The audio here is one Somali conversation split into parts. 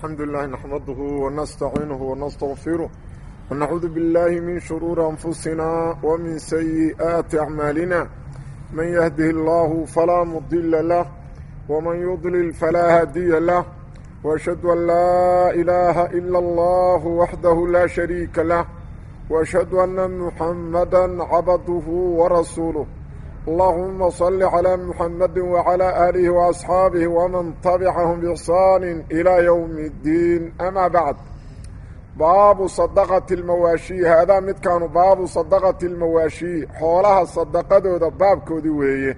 الحمد لله نحمده ونستعينه ونستغفره ونعوذ بالله من شرور أنفسنا ومن سيئات أعمالنا من يهده الله فلا مضل له ومن يضلل فلا هادي له وأشهد أن لا إله إلا الله وحده لا شريك له وأشهد أن محمدا عبده ورسوله اللهم صل على محمد وعلى آله وأصحابه ومن تبعهم بإحسان إلى يوم الدين أما بعد باب صدقة المواشي هذا مد كانوا باب صدقة المواشي حولها صدقة ذا باب كودي وهي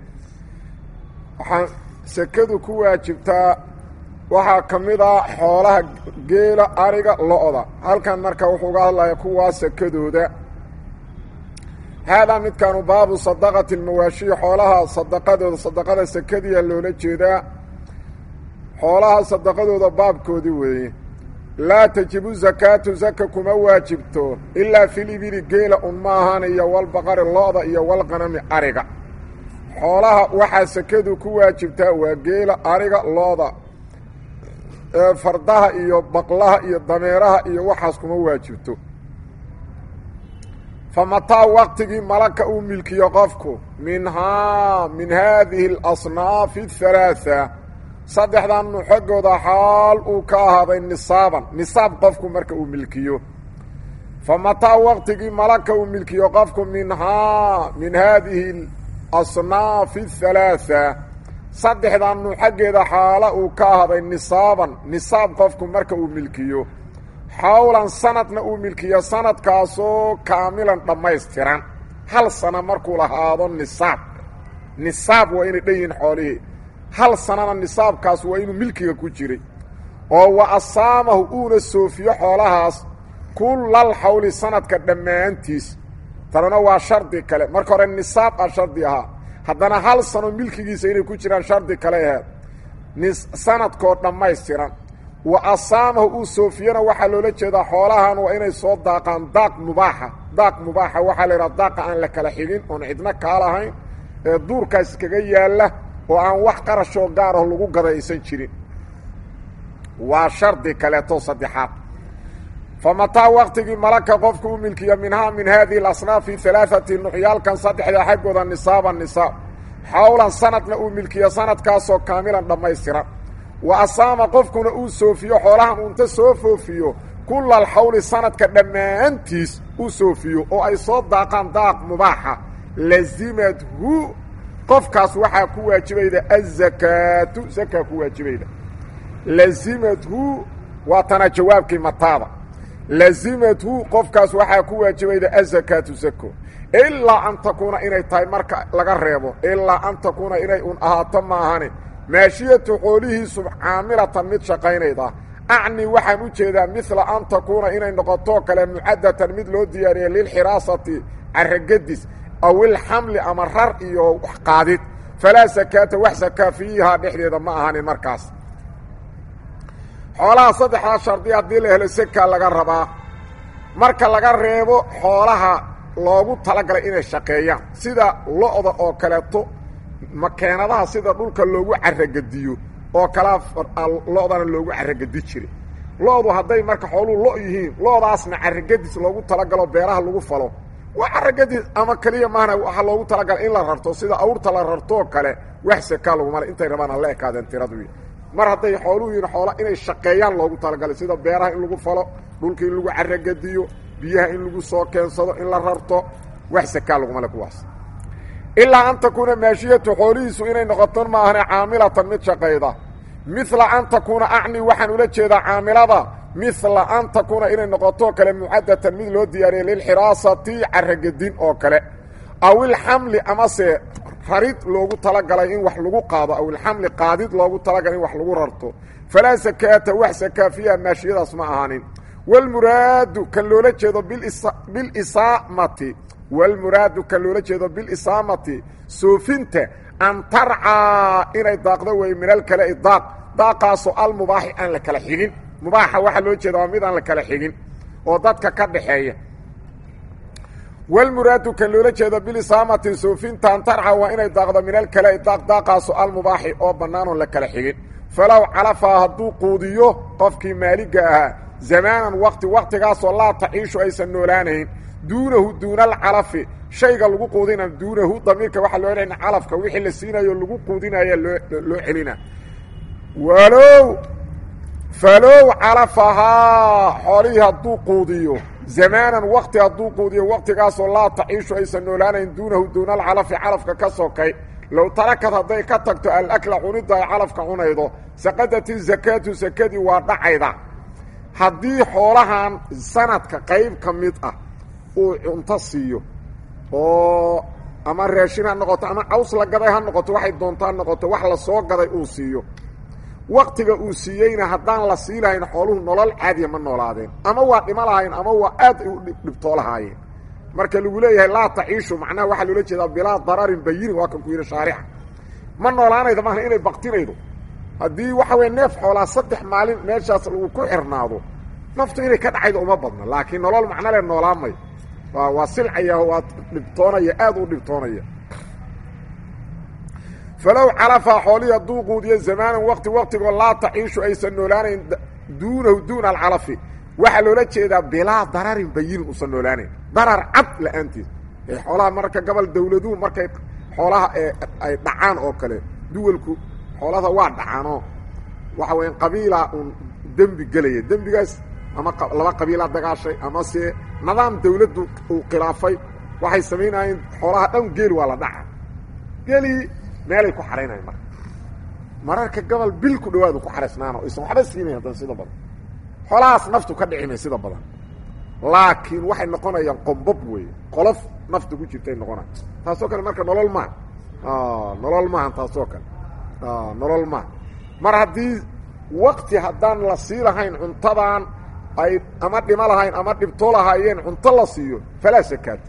سكدوا كواجبتا waxaa ka mid a xoolaha geela ariga lo-da halkan marka wuxuu uga hadlaya kuwaa sakadooda haadaa midkaanu baabu sadaqati almawaashii xoolaha sadaqadooda sadaqada sakadiya loola jeedaa xoolaha sadaqadooda baabkoodii weeye laa tajibu zakaatu zaka kuma waajibto ilaa fil ibili geela un ma ahaan iyo walbaqari lo-da iyo walqanami ariga xoolaha waxaa sakadu ku waajibtaa waa geela ariga lo-da fardaha iyo baqlaha iyo dameeraha iyo waxaas kuma waajibto fa mataa waqtigii malaka uu milkiyo qofku minhaa min haadihi alasnaafi ahalaaa saddexdan nuxagooda xaal uu ka ahaaday nisaaban nisaab qofku marka uu milkiyo fa mataa waqtigii malaka uu milkiyo qofku minhaa min haadihi asnaafi ahalaaa saddexdan nu xaggeeda xaala uu ka ahday nisaaban nisaab qofku marka uu milkiyo xawlan sanadna uu milkiyo sanadkaasoo kaamilan dhammaystiran hal sano markuu lahaado nisaab nisaab waa inay dhan yihiin xoolihii hal sanana nisaabkaas waa inuu milkiga ku jiray oo wa asaamahu uuna soofiyo xoolahaas kullal xawli sanadka dhammaantiis tanuna waa shardi kale marka hore nisaab a shardi ahaa haddana hal sano milkigiisa inay ku jiraan shardi kale aheed sanadkoo dhammaystiran wa asaamahu uu soofiyana waxaa loola jeedaa xoolahan waa inay soo daaqaan daaq mubaaxa daaq mubaaxa waxaa la yidhaha daaqa aan la kala xigin oon cidno kaa lahayn ee duurkaas kaga yaalla oo aan wax qarashoo gaar ah lagu gada aysan jirin waa shardi kaleeto saddexaad fa mataa waqtigii malaka qofku u milkiya minhaa min haadihi alasnaafi alaaati nuxyaalkan saddexda xaggooda nisaaba nisaab xawlan sanadna uu milkiyo sanadkaasoo kaamilan dhammaystiran wa asaama qofkuna uu soofiyo xoolahan uunta soo foofiyo kulla alxawli sanadka dhammaantiis u soofiyo oo ay soo daaqaan daaq mubaaxa lazimadhu qofkaas waxaa ku waajibayda azakaatu zakaa ku waajibayda lazimadhu waa tana jawaabkii mataada lazimathu qofkaas waxaa ku waajibayda azakaatu zako ilaa an takuuna inay tahay marka laga reebo ilaa an takuuna inay un ahaato maahane maashiyatu xoolihiisu caamilatan mid shaqaynayda acni waxaan u jeedaa midla an takuuna inay noqotoo kale mucadatan mid loo diyaariyay lilxiraasati caragadis aw ilxamli ama rar iyo qaadid falaa sakaata wax sakaa fiihaa dhexdeeda ma ahanin markaas xoolaha saddexdaa shardi haddii la helo sekaa laga rabaa marka laga reebo xoolaha loogu talagalay inay shaqeeyaan sida lo-da oo kaleeto makeenadaha sida dhulka loogu caragadiyo oo kalea lo-dana loogu caragadi jiray lo-du hadday marka xooluhu lo yihiin lo-daasna caragadis loogu talagalo beeraha lagu falo waa caragadis ama keliya maahna waxaa loogu talagala in la rarto sida awrta la rartoo kale wax sekaa laguma le intay rabaan hala ekaadeen tiradu mar hadday xooluhu yihin xoola inay shaqeeyaan loogu talagalay sida beeraha in lagu falo dhulka in lagu caragadiyo biyaha in lagu soo keensado in la rarto wax sakaa laguma le kuwaas ilaa an takuuna maashiyatu xoolihiisu inay noqoto maahane caamilatan mid shaqayda midla an takuuna acni waxaan ula jeedaa caamilada midla an takuuna inay noqoto kale mucadatan mid loo diyaariyay lilxiraasati caragadin oo kale aw ilxamli amase rarid loogu talagalay in wax lagu qaado aw ilxamli qaadid loogu talagalay in wax lagu rarto falaa sakaata wax sakaa fiiha maashiyadaas ma ahaanin walmuraadu kan loola jeedo bilisaamati walmuraadu kan loola jeedo bilisaamati soofinta an tarcaa inay daaqdo wey min alkale daaq daaqaasoo almubaaxi aan la kala xigin mubaaxa waxaa loo jeeda waa mid aan la kala xigin oo dadka ka dhaxeeya walmuraadu kan loola jeedo bilisaamati soofintaan tarca waa inay daaqdo min alkale daaq daaqaaso almubaaxi oo bannaan oon la kala xigin falow calafaa hadduu quudiyo qofkii maaliga ahaa zamaanan waqti waqtigaasoo laa taciishu aysan noolaanayn duunahu duuna alcalafi shayga lagu quudina duunahu damiirka waxaa loo celina calafka wixii la siinayo lagu quudinaya loo loo celina walow falow calafahaa xoolihii hadduu quudiyo zamaanan waqti hadduu quudiyo waqtigaasoo laa taciishu aysan noolaanayn duunahu duuna alcalafi calafka ka sokay low tarakad hadday ka tagto alakla cunidda ay calafka cunaydo saqadat izakaatu sakadii waa dhacayda haddii xoolahan sanadka qayb ka mid ah uu cunto siiyo oo ama raashin ha noqoto ama caws la gaday ha noqoto waxay doontaa noqoto wax la soo gaday uu siiyo waktiga uu siiyeyna haddaan la sii lahayn xooluhu nolol caadiya ma noolaadeen ama waa dhimo lahayn ama waa aad ay u dhibtoo lahaayeen marka lagu leeyahay laa taciishu macnaha waxaa loola jeedaa bilaa dararin bayinin waa kan ku yidhi shaarixa ma noolaanayda maaha inay baktinaydo haddii waxa weye neef xoolaa saddex maalin meeshaas lagu ku xirnaado naftu inay ka dhacaydo uma badna laakiin nolol macno le noolaamay waa waa silcaya waa dhibtoonaya aad u dhibtoonaya falow calafaa xoolihii hadduu quudiyo zamaanan waqti waqtigoo laa taciishu aysan noolaanayn duunahu duuna alcalafi waxaa loola jeedaa bilaa dararin bayinin usan noolaanayn darar cad la-aanteed ee xoolaha marka gobol dawladuhu markay xoolaha ay dhacaan oo kale duwalku xoolada waa dhacaanoo waxa weya qabiila uun dembi gelaya dembigaas ama laba qabiilaa dagaashay ama se nidaam dawladdu uu khilaafay waxay samaynayeen xoolaha dhan geeli waa la dhaca geeli meelay ku xaraynayan marka mararka gobol bil ku dhawaadu ku xaraysnaano aysan waxba siinayn haddana sida badan xoolahaas naftu ka dhicimay sida badan laakiin waxay noqonayaan qombob weeye qolof nafta ku jirtay noqonaya taasoo kale marka nolol maaha nolol maaha taasoo kale nolol maaha mar haddii wakti haddaan la sii lahayn cuntadan ay ama dhimo lahayn ama dhibto lahaayeen cunto la siiyo falaa sakaata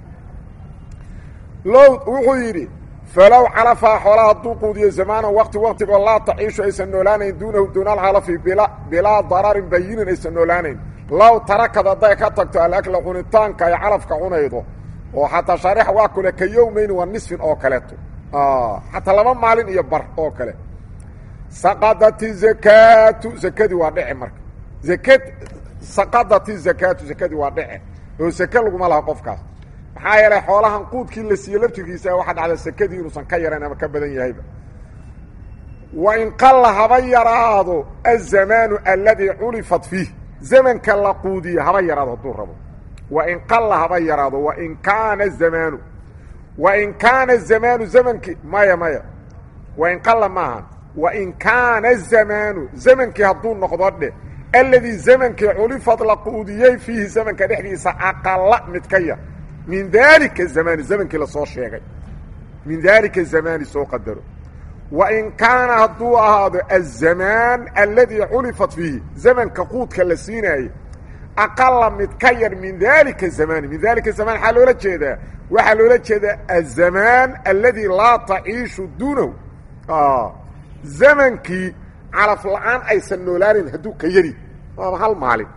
low wuxuu yidhi falow calafaa xoolaa hadduu quudiyo zamaanan waqti waqtigoo laa taciishu aysan noolaanayn duunahu duuna alcalafi bila bilaa dararin bayinin aysan noolaanayn low tarakad hadday ka tagto alakla cunitaanka ay calafka cunaydo oo xataa shaarixa waa kule ka yowmayni waa nisfin oo kaleeto xataa laba maalin iyo bar oo kale saqadati zakaatu zakadii waa dhece marka zakad saqadati zakaatu zakadii waa dhece oo sake laguma laha qofkaas maxaa yeelay xoolahan quudkii la siiye laftirkiisa waxaa dhacda sakadii inuusan ka yarayn ama ka badan yahayba wa in qalla haba yaraado azamaanu aladii culifat fiih zamanka la quudiye haba yaraado hadduu rabo wa in qalla haba yaraado wain kaana zamaanu wain kaana zamaanu zamankii maya maya wain qalla maaha wain kaana zamaanu zamankii hadduu noqdo dhe aladii zamankii culifad la quudiyey fiihi zamanka dhexdiisa aqala mid ka yar min daalika zamaani zamankii lasoo sheegay min daalika zamaani soo qadaro wain kaana hadduu ahaado azamaan aladii culifat fiihi zamanka quudka la siinaayey aqala mid ka yar min daalika zamaani min daalika zamaan waxaa loola jeedaa waxaa loola jeedaa azamaan aladii laa taciishu duunahu zamankii calaf la-aan aysan noolaanayn hadduu ka yari waaba hal maalin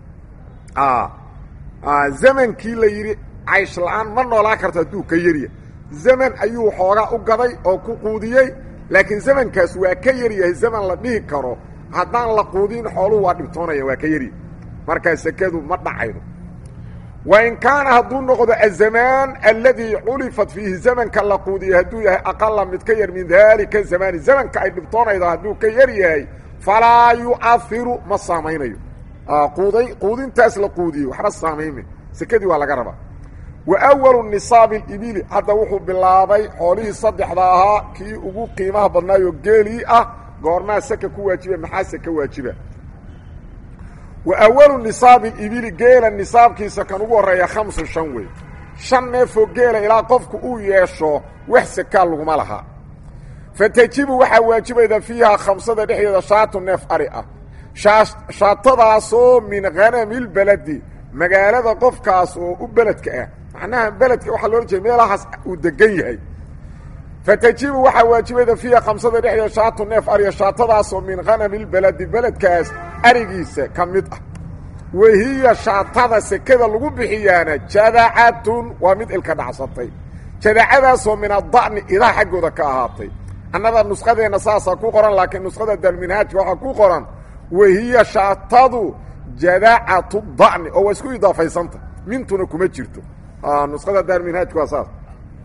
zamankii la yidhi caysh la-aan ma noolaan karto hadduu ka yarya zaman ayuu xoogaa u gaday oo ku quudiyey laakiin zamankaas waa ka yaryahay zaman la dhihi karo haddaan la quudin xooluhu waa dhibtoonaya waa ka yarya markaa sekadu ma dhacaydo wain kaana hadduu noqdo azamaan aladii culifat fiihi zamanka la quudiyey hadduu yahay aqala mid ka yar min daalika zamaani zamanka ay dhibtoonaydo hadduu ka yar yahay falaa yu'ahiru ma saamaynayo quuday quudintaas la quudiyey waxba saamayme sekadii waa laga rabaa wa awalu nisaabi ibili hadda wuxuu bilaabay xoolihii saddexda ahaa kii ugu qiimaha badnaayoo geelii ah goormaa saka ku waajiba maxaa saka waajiba wa awalu nisaabi ibili geela nisaabkiisa kan ugu horreeya khamsu shan wey shan neefoo geela ilaa qofku uu yeesho wax sakaa laguma laha fa tajibu waxaa waajibayda fiihaa khamsada dhexdeeda shaatu neef ari ah shaatadaasoo min hanamilbeledi magaalada qofkaas oo u beledka ah macnaha beledka waxaa loola jeeda meelahaas uu degan yahay fa tajibu waxaa waajibayda fiiha khamsada dhexdeeda shaatu neef ariya shaatadaasoo min hanamilbeledi beledkaas arigiisa ka mid ah wahiya shaatada sekada lagu bixiyaana jadacatun waa mid ilka dhacsatay jadacadaasoo min ada'ni idaha xaggooda ka ahaatay annada nusqadeenna saasaa ku qoran laakiin nusqada dalminhaajka waxaa ku qoran wahiya shaatadu jadacatu da'ni oo waa isku idaafaysanta mintuna kuma jirto nusqada dalminhaajka waa saas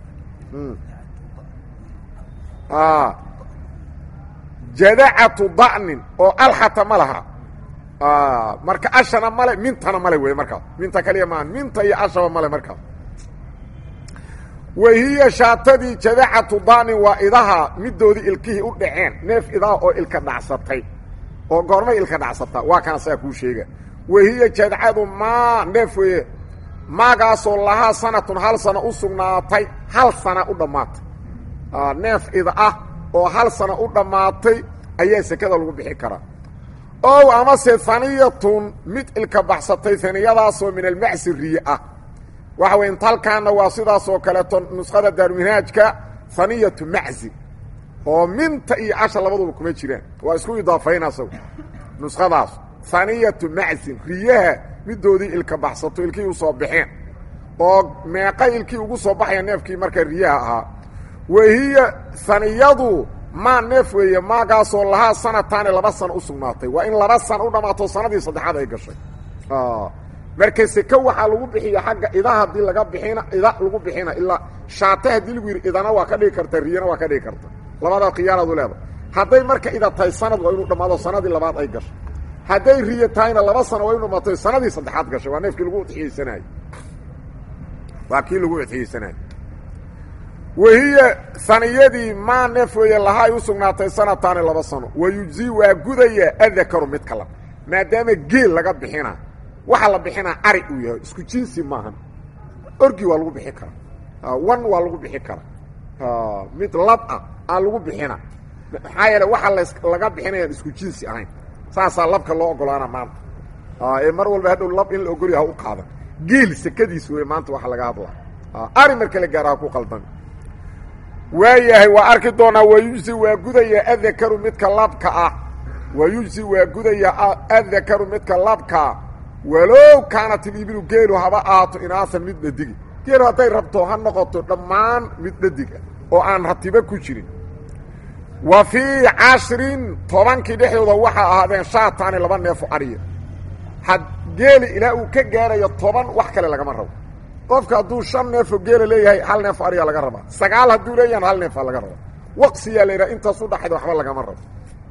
jadacatu da'nin oo alxata ma laha marka ashana male mintana male wey markaas minta kaliya maaha minta iyo ashaba male markaas wahiya shaatadii jadacatu da'nin waa idaha midoodii ilkihii u dhaceen neef idaha oo ilka dhacsatay oo goormay ilka dhacsataa waa kana saa kuu sheega wahiya jadcadu maa neef weeye maagaasoo lahaa sanatun hal sana u sugnaatay hal sana u dhammaatay neef ida ah oo hal sana u dhammaatay ayaa sekada lagu bixi karaa ow amase haniyatun mid ilka baxsatay haniyadaasoo min almacsi riye ah waxa weye intalkaana waa sidaasoo kaleeto nusqada daaruminhaajka haniyatu macsi oo minta iyo casha labaduba kuma jiraan waa isku idaafayn asagu nusqadaas haniyatu macsin riyaha midoodii ilka baxsato ilkii u soo baxeen oo meeqa ilkii ugu soo baxaya neefkii marka riyaha ahaa wahiya haniyadu maa neef weeye maagaasoo lahaa sanataani laba sano u sugnaatay waa in laba sana u dhammaato sanadii saddexaad ay gashay marka seke waxaa lagu bixiya xagga ida haddii laga bixina ida lagu bixina ilaa shaate haddii lagu yidhi idana waa ka dhigi karta riyana waa ka dhigi karta labadaa khiyaaraadu leedahay hadday marka ida tahay sanad waa inuu dhammaado sanadii labaad ay gashay hadday riyo tahayna laba sano waa inu dhamaato sanadii saddexaad gashay waa neefkii lagu udxiyeysanaayo waa kii lagu udxiyeysanaayo wahiya saniyadii maa neef weeye lahaa ay u sugnaatay sanataani laba sano wayujzii waa gudaya adakaru mid kala maadaama geel laga bixina waxaa la bixinaa ari uu yahay isku jinsi maahan orgi waa lagu bixi karaa wan waa lagu bixi karaa mid lab ah aa lagu bixina maxaa yeele waxaa laga bixinayaan isku jinsi ahayn saasaa labka loo ogolaana maanta ee mar walba hadhow lab in la ogolya ha u qaadan geel sekadiis wey maanta waxa laga hadlaa ari marka la gaara ha ku qaldan waayahay waa arki doonaa wayujzi waa gudaya adakaru midka labka ah wayujzi waa gudaya adakaru midka labkaa walow kaanat ilibilu geelu haba ahaato inaasan mid dhadigi geelu hadday rabto ha noqoto dhammaan mid dhadig ah oo aan ratibo ku jirin wa fii cashrin tobankii dhexdooda waxaa ahaadeen shaataani laba neefo ariya had geeli ilaa uu ka gaarayo toban wax kale lagama rabo qofka hadduu shan neefoo geela leeyahay hal neefo ariyaa laga rabaa sagaal hadduu leeyahan hal neefaa laga rabaa waqsiyaa la yidhaha intaas u dhaxayda waxba lagama rabo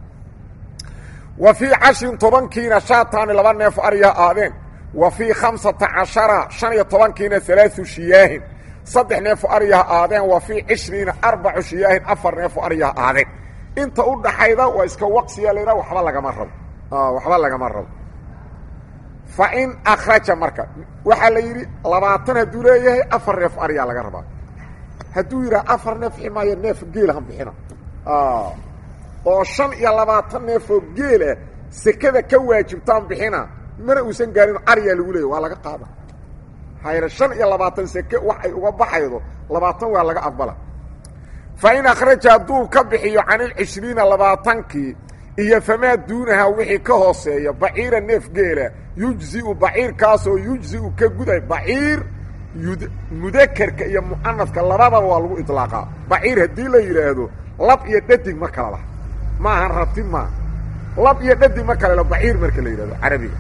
wa fii cashrin tobankiina shaataani laba neefo ariyaa aadeen wa fii khamsata cashara shan iyo tobankiina alaau shiyaahin saddex neefo ariyaha aadeen wa fii cishriina arbacu shiyaahin afar neefo ariyaha aadeen inta u dhaxayda waa iska waqsiyaa la yidhaha waxba lagama rabo waxba lagama rabo fa in akhraja marka waxaa la yidhi labaatan hadduu leeyahay afar neef ariyaa laga rabaa hadduu yidhaha afar neef ximaayo neef geelahan bixina oo shan iyo labaatan neefoo geelah sekada ka waajibtaan bixina mana uusan gaarin ariyaa lagu leeyay waa laga qaada hayre shan iyo labaatan seke wax ay uga baxaydo labaatan waa laga aqbala fa in akhraja hadduu ka bixiyo can ilcishriina labaatankii iyo famaa duunaha wixii ka hooseeya baciira neef geela yujziu baciirkaasoo yujziu ka guday baciir mudakerka iyo mu'anafka labadaba waa lagu iطlaaqaa baciir haddii la yidhaahdo lab iyo dhadig ma kala laha ma ahan rabti maa lab iyo dhadig ma kale la baciir marka la yidhahdo carabiga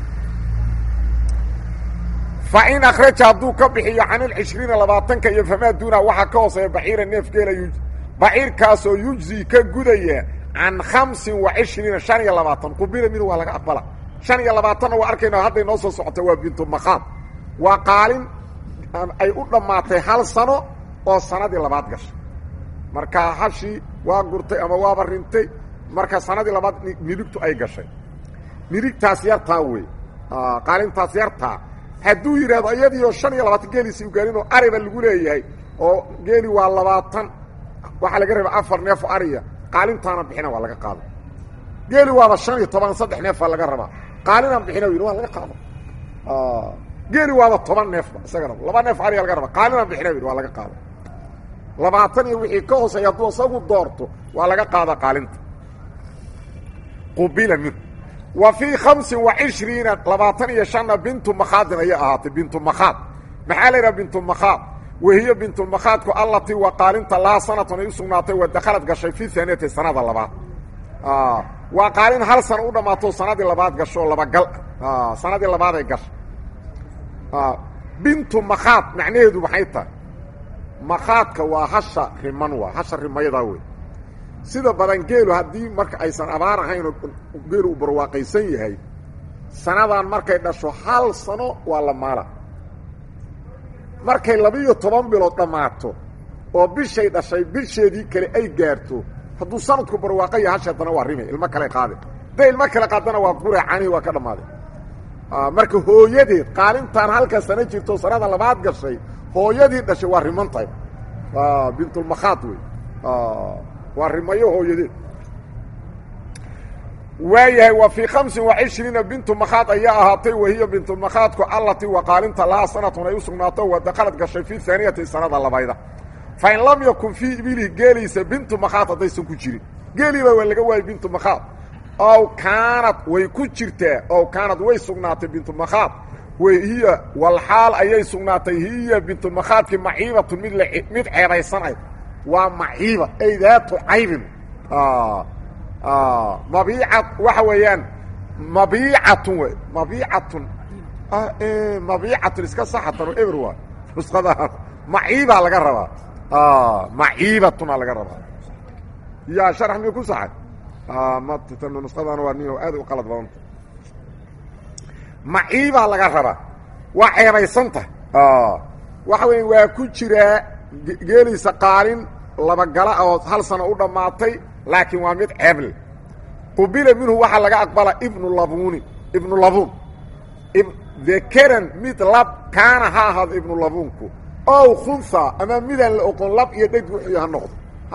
fa in akhraja hadduu ka bixiyo can ilcishriina labaatanka iyo famaa duunaha waxaa ka hooseeya baciira neef geela baciirkaasoo yujzi ka gudaya can hamsin wa cishriina shan iyo labaatan qubila mid waa laga aqbala shan iyo labaatanna waa arkayna hadday noo soo socota waa bintumakhaad waa qaalin ay u dhammaatay hal sano oo sanadii labaad gashay marka hashii waa gurtay ama waaba rintay marka sanadii labaad midigtu ay gashay midigtaas yartaa wey qaalintaas yartaa hadduu yidhahdo iyadiioo shan iyo labaatan geeliisi u gaarin oo ariba lagu leeyahay oo geeli waa labaatan waxaa laga rabaa afar neefo ariya qaalintaana bixina waa laga qaada geeli waaba shan iyo toban saddex neefaa laga rabaa qaalinaan bixina yidhi waa laga qaada geeli waaba toban neefba isagana laba neef ariya laga rabaa qaalinaan bixina yidhi waa laga qaada labaatan iyo wixii ka hooseeya hadduu isagu doorto waa laga qaada qaalinta qubila minhu wa fii khamsin wa cishriina labaatan iyo shanna bintu makhaadin ayay ahaatay bintu makhaad maxaa la yidhaha bintu makhaad wahiyo bintulmakhaadku allatii waa qaalinta lahaa sanatan ay u sugnaatay wa dakhalad gashay fi haaniyati sanada labaad waa qaalin hal sana u dhammaato sanadii labaad gasho labagal sanadii labaaday gashay bintu makhaad macnaheedu maxay tahay makhaadka waa hasha riman waa hasha rimayadaa wey sida badan geelu haddii marka aysan abaar ahayn oo geelu uu barwaaqaysan yahay sanadan markay dhasho hal sano waa la maala markay laba-iyo toban bilood dhammaato oo bishay dhashay bisheedii kale ay gaarto hadduu sanadku barwaaqaya hasha haddana waa rime ilmo kale qaade hadday ilmo kale qaadana waa gure canihii waa ka dhammaaday marka hooyadeed qaalintaan halka sano jirto sanada labaad gashay hooyadii dhashay waa riman tahay bintulmakhaad wey waa rimayo hooyadeed waayahay wa fii hamsin wa cishriina bintu makhaad ayaa ahaatay wahiya bintulmakhaadku allatii waa qaalinta lahaa sanatun ay u sugnaato wa dakhalad gashay fii haaniyati sanada labayda fa in lam yakun fii ibilihi geeliisa bintu makhaad haddaysan ku jirin geeliiba waa laga waayay bintu makhaad ow kaanad way ku jirtaa ow kaanad way sugnaatay bintumakhaad hiya walxaal ayay sugnaatay hiya bintumakhaadkii maciibatun mid mid ceebaysanayd waa maciiba ay daatu caybin mabiica waxa weeyaan mabiicatun wey mabiicatun mabiicatun iska saxatano eber waa nusqada maciibaa laga rabaa maciibatuna laga rabaa ya sharax miy ku saxay nusqadana waa nin aad u qalad badanta maciibaa laga rabaa waa ceebaysanta waxa weya waa ku jiraa geeliisa qaalin labagala oo hal sano u dhammaatay laakiin waa mid ceeble qubila minhu waxaa laga aqbala ibnu labuni ibnu labuun dekaran mid lab kaana ha ahaado ibnu labuunku ow khunha ama midaan la oqon lab iyo dheg wuxuu ha noqdo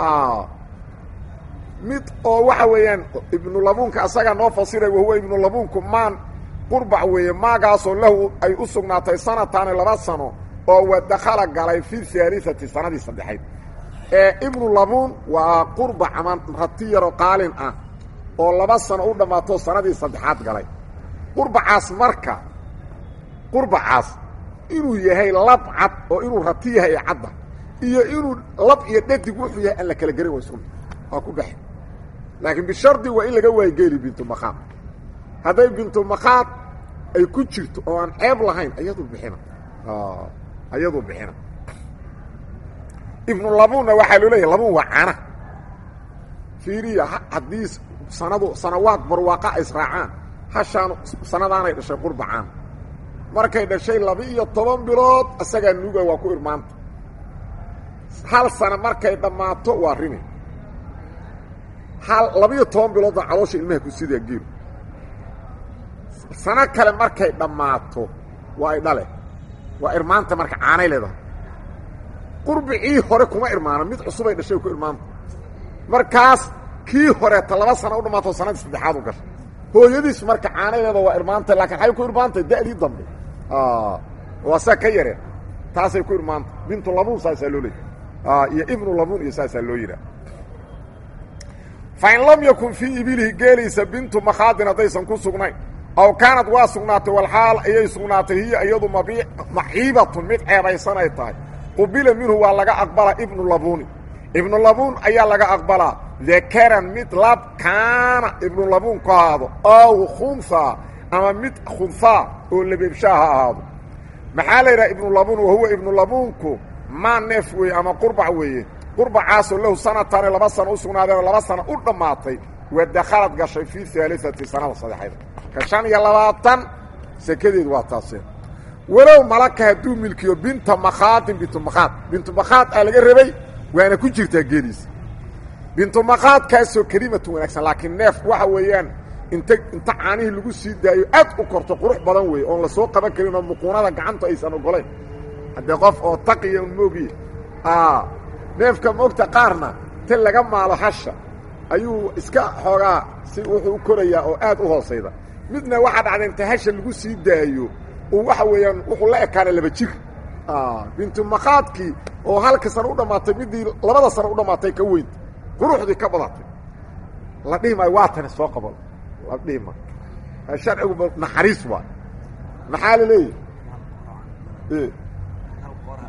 mid oo waxa weeyaan ibnu labuunka asagaa noo fasiray wahuwa ibnu labuunku maan qurbac weeye maagaasoo lahu ay u sugnaatay sanataani laba sano oo wadakhala galay fi haaliati sanadii saddexayd ee ibnu labuun waa qurbac ama rati yaroo qaalin ah oo laba sano u dhammaato sanadii saddexaad galay qurbacaas marka qurbacaas inuu yahay lab cad oo inuu rati yahay ee cadda iyo inuu lab iyo dhadig wuxuu yahay aan la kala gerin waysuna waa ku dhex laakiin bishardi waa in laga waaygeli bintumakhaad hadday bintumakhaad ay ku jirto oo aan ceeb lahayn ayadu bixina ayaduu bixina ibnu labuunna waxaa loo leeyahy labuun waa cana fiiriya haddii sanadu sanawaad barwaaqa ay israacaan hashaan sanadaanay dhashay qurbacaan markay dhashay laba-iyo toban bilood isagaa nuuga waa ku irmaanta hal sano markay dhammaato waa rimi hal laba-iyo toban biloodna caloosha ilmaha ku sidaa geelu sano kale markay dhammaato waa ay dhale waa irmaanta marka caanay leedahay qurbicii hore kuma irmaano mid cusubay dhashay ku irmaanta markaas kii horeeta laba sana u dhammaato sanadii saddexaad u gashay hooyadiis marka caanay leeda waa irmaanta laakiin xay ku irmaantay da'dii dambe waa saa ka yareen taasay ku irmaanta bintu labuun saasaa loo leeyay iyo ibnu labuun iyo saasaa loo yidhaha fa in lam yakun fii ibilihi geeliisa bintu makhaadin haddaysan ku sugnayn aw kaanad waa sugnaatay walxaal ayay sugnaatay hiya iyadu mabi maciibatun mid ceebaysan ay tahay qubila minhu waa laga aqbalaa ibnu labuuni ibnu labuun ayaa laga aqbalaa dakaran mid lab kaana ibnu labuun ku ahaado ow khunhaa ama mid khunhaa oo lebeebshaa ha ahaado maxaa la yidhaha ibnu labuun wahuwa ibnu labuunku maa neef weeye ama qurbac weeye qurbacaasoo lahu sanataani laba sano u sugnaadeenoo laba sano u dhammaatay waa dakhalad gashay fii haaliati sanada saddexayd ka shan iyo labaatan sekadeedu waa taaseen walow malaka hadduu milkiyo binta makhaadin bintu makhaad bintu makhaad aa laga rabay waana ku jirtaa geeliisa bintu makhaadkaasoo kelimatun wanaagsan laakiin neef waxa weeyaan inta inta caanihii lagu sii daayo aad u korto qurux badan weeye oon la soo qaban karin oo muquunada gacanta aysan ogolayn haddee qof oo taqiya un moogiye neefka moogta qaarna ta laga maalo hasha ayuu iska xoogaa si wuxuu u korayaa oo aad u hoosayda midna waxaa dhacda inta hasha lagu sii daayo uu waxa weeyaan wuxuu la ekaana laba jir bintu makhaadkii oo halka sano u dhammaatay midii labada sano u dhammaatay ka weynta quruxdii ka badatay la dhihi maayo waa tani soo qabo la dhihi maayo sharcigu naxariis waay maxaa la leeyahy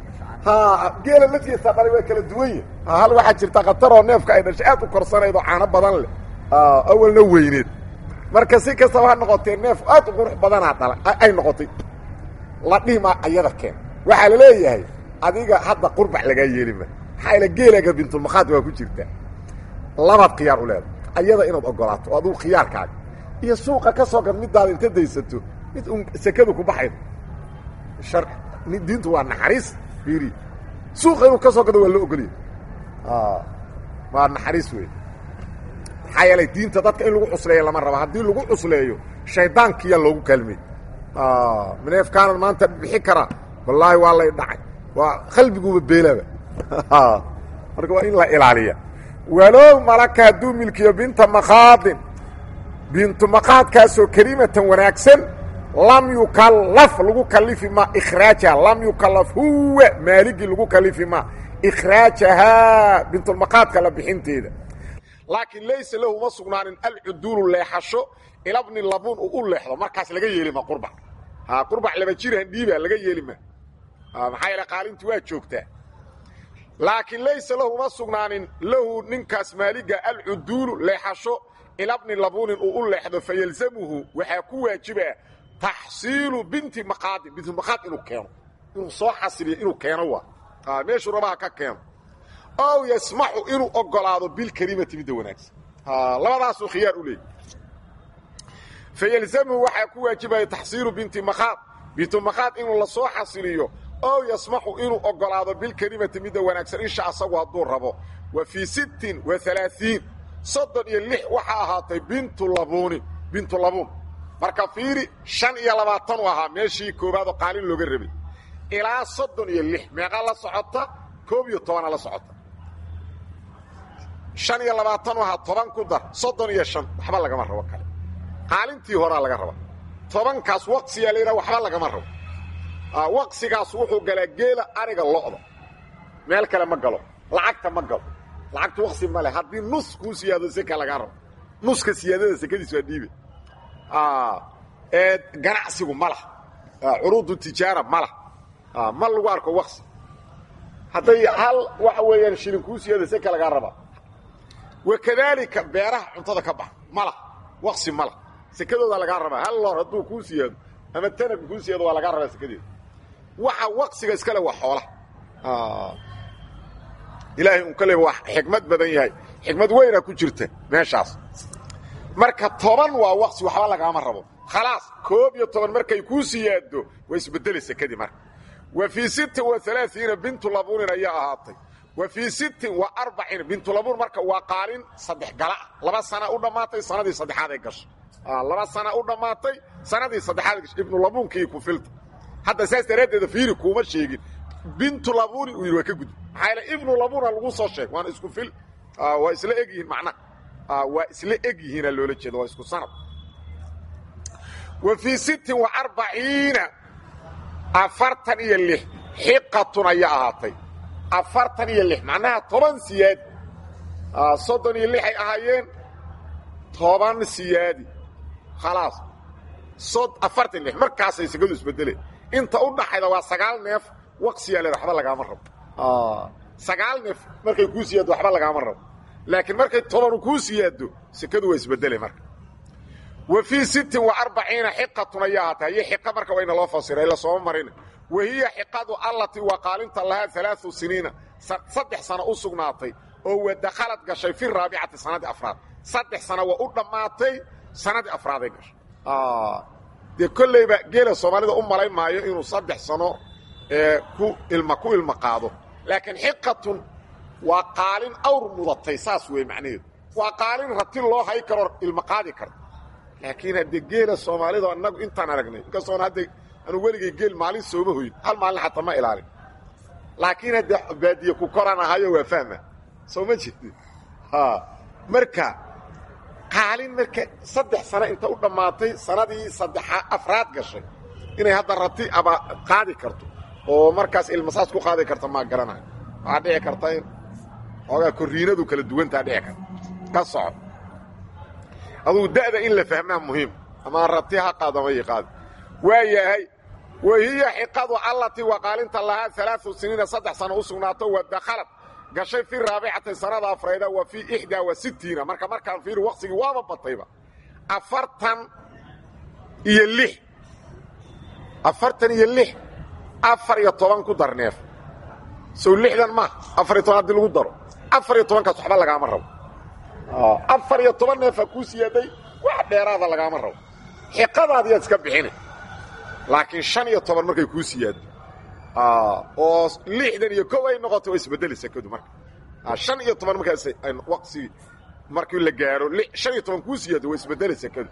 ha geela laftiisa dhalay waa kala duwanya hal waxaa jirta khataroo neefka ay dhashay aad u korsanayd oo caano badan leh awalna weyneed marka si kastaba ha noqotee neef aad u qurux badanaa dhala ay noqotay la dhihima ayada keen waxaa la leeyahay adiga hadda qurbac lagaa yeelima maxaa ila geelaga bintulmakhaad waa ku jirtaa labaad khiyaar u leeda ayada inaad ogolaato oo adugu khiyaarkaaga iyo suuqa ka soo gad midaada inta daysato mid un sekadu ku baxayd har diintu waa naxariis fiiri suuqa inuu ka soo gado waa loo ogolya waa naxariis wey maxaa yeelay diinta dadka in lagu cusleeyo lama rabo haddii lagu cusleeyo shaydaankiyaa loogu kaalmey neefkaanan maanta bixi karaa wallaahi waa lay dhacay waa qalbiguuba beelaba marka waa in la ilaaliya walow malaka hadduu milkiyo binta makhaadin bintu makhaadkaasoo kelimatan wanaagsan lam yukallaf lagu kalifi ma ikhraajaha lam yukallaf huwa maaligii lagu kalifi ma ikhraajahaa bintulmakhaadka la bixinteeda laakiin laysa lahu ma sugnaanin alcuduulu leexasho ilabni labuun uu u leexdo markaas laga yeelima qurbac ha qurbac laba jiraan dhiiba laga yeelima maxaa yeele qaalintii waa joogtaa laakiin laysa lahu ma sugnaanin lahu ninkaas maaliga alcuduulu leexasho ilabni labuunin uu u leexdo fayalzamuhu waxaa ku waajiba taxsiilu binti maqaadin binti maqaad inuu keeno inuu soo xasiliyo inuu keeno waa meeshuu rabaha ka keeno ow yasmaxu inuu ogolaado bilkelimati midda wanaagsan labadaasuu khiyaar u leeyay fayalzamuhu waxaa ku waajibaya taxsiilu binti maqaad bintu maqaad inuu la soo xasiliyo ow yasmaxu inuu ogolaado bilkelimati midda wanaagsan isha asagu hadduu rabo wa fii sittin wa alaaiin soddon iyo lix waxaa ahaatay bintu labuunin bintu labuun marka fiiri shan iyo labaatan u ahaa meeshii koowaad oo qaalin looga rabay ilaa soddon iyo lix meeqa la socota koob iyo tobana la socota shan iyo labaatan u ahaa toban ku dar soddon iyo shan waxba lagama rabo kale qaalintii horaa laga raba tobankaas waqsiyaa la yidhaha waxba lagama rabo waqsigaas wuxuu galaa geela ariga lo'da meel kale ma galo lacagta ma galo lacagta waqsi ma leh haddii nus kuu siyaado seka lagaa rabo nuska siyaadada sekadiis waa dhiibe ganacsigu ma lah curuudu tijaara ma lah ma lagu arko waqsi hadday hal waxa weeyaan shilin kuu siyaado seka lagaa raba wakadaalika beeraha cuntada ka bax ma lah waqsi ma lah sekadooda lagaa rabaa hal loor hadduu kuu siyaado ama tanag kuu siyaado waa lagaa rabaa sekadeeda waxa waqsiga iskale waa xoolaha ilaahay un kale waa xikmad badan yahay xikmad weyna ku jirta meeshaas marka toban waa waqsi waxba lagaama rabo khalaas koob iyo toban markay kuu siyaado way isbedeli sekadii marka wa fii sittin wa alaaiina bintu labuunin ayaa ahaatay wa fii sittin wa arbacin bintu labuun marka waa qaalin saddex gala laba sana u dhammaatay sanadii saddexaad ay gashay laba sana u dhammaatay sanadii saddexaad gashay ibnu labuunkii ku filta hadda saas daraaddeeda fiiri kuuma sheegin bintu labuuni uu yidhi waa ka gudub maxaa yaele ibnu labuuna lagu soo sheeg waana isku fil waa isla eg yihiin macnaha waa isla eg yihiina loola jeedo waa isku sanad wa fii sittin wa arbaciina afartan iyo lix xiqatun ayaa ahaatay afartan iyo lix macnaha toban siyaadi soddon iyo lix ay ahaayeen toban siyaadi khalaas afartan lix markaasay segadu isbedeleen inta u dhaxayda waa sagaal neef waqsiyaa leeda waxba lagaama rabo sagaal neef markay kuu siyaaddo waxba lagaama rabo laakiin markay tobanu kuu siyaaddo sekadu waa isbedele marka wa fii sittin wa arbaciina xiqatun ayaa ahaatay haye xiqa marka wayna loo fasiray la sooma marina wa hiya xiqadu allatii waa qaalinta lahaa alaau siniina saddex sano u sugnaatay oo wadakhalad gashay fi raabicati sanadii afraad saddex sano waa u dhammaatay sanadii afraaday gashay dee kollayba geela soomaalida u malayn maayo inuu saddex sano ku ilma ku ilma qaado laakiin xiqatun waa qaalin awr mudatay saas wey macnaheedu waa qaalin rati loo hay karo ilma qaadi karo laakiin haddee geela soomaalida annagu intaan aragnay inkastoona hadda anu weligay geel maalin sooma hoyin hal maalin xataa ma ilaalin laakiin haddee baadiye ku koraan ahayo waa fahma soo ma jirti marka qaalin marka saddex sano inta u dhammaatay sanadii saddexa afraad gashay inay hadda rati aba qaadi karto oo markaas ilmasaas ku qaadi karta maa garanayo waxaa dhici karta in xoogaa korriinadu kala duwantaa dhici karta ka soco adugu da'da in la fahmaa muhiim ama rati ha qaado ama qaadi waa yahay wa hiya xiqadu allatii waqaalinta lahaa alaau siniina saddex sano u sugnaato wa dakhalad gashay fi raabicati sanada afrayda wa fii ixdaa wa sitiina marka markaan fiiri waqsigii waaba batayba afartan iyo lix afartan iyo lix afar iyo toban ku dar neef sow lixdan ma afar iyo toban haddii lagu daro afar iyo tobankaas waxba lagaama rabo afar iyo toban neefaa kuu siyaaday wax dheeraada lagaama rabo xiqadaadiyaad iska bixina laakiin shan iyo toban markay kuu siyaado oo lixdan iyo kow ay noqoto waa isbedeli sekadu marka shan iyo toban markaas waqsigii markii la gaaro shan iyo toban kuu siyaado waa isbedeli sekadu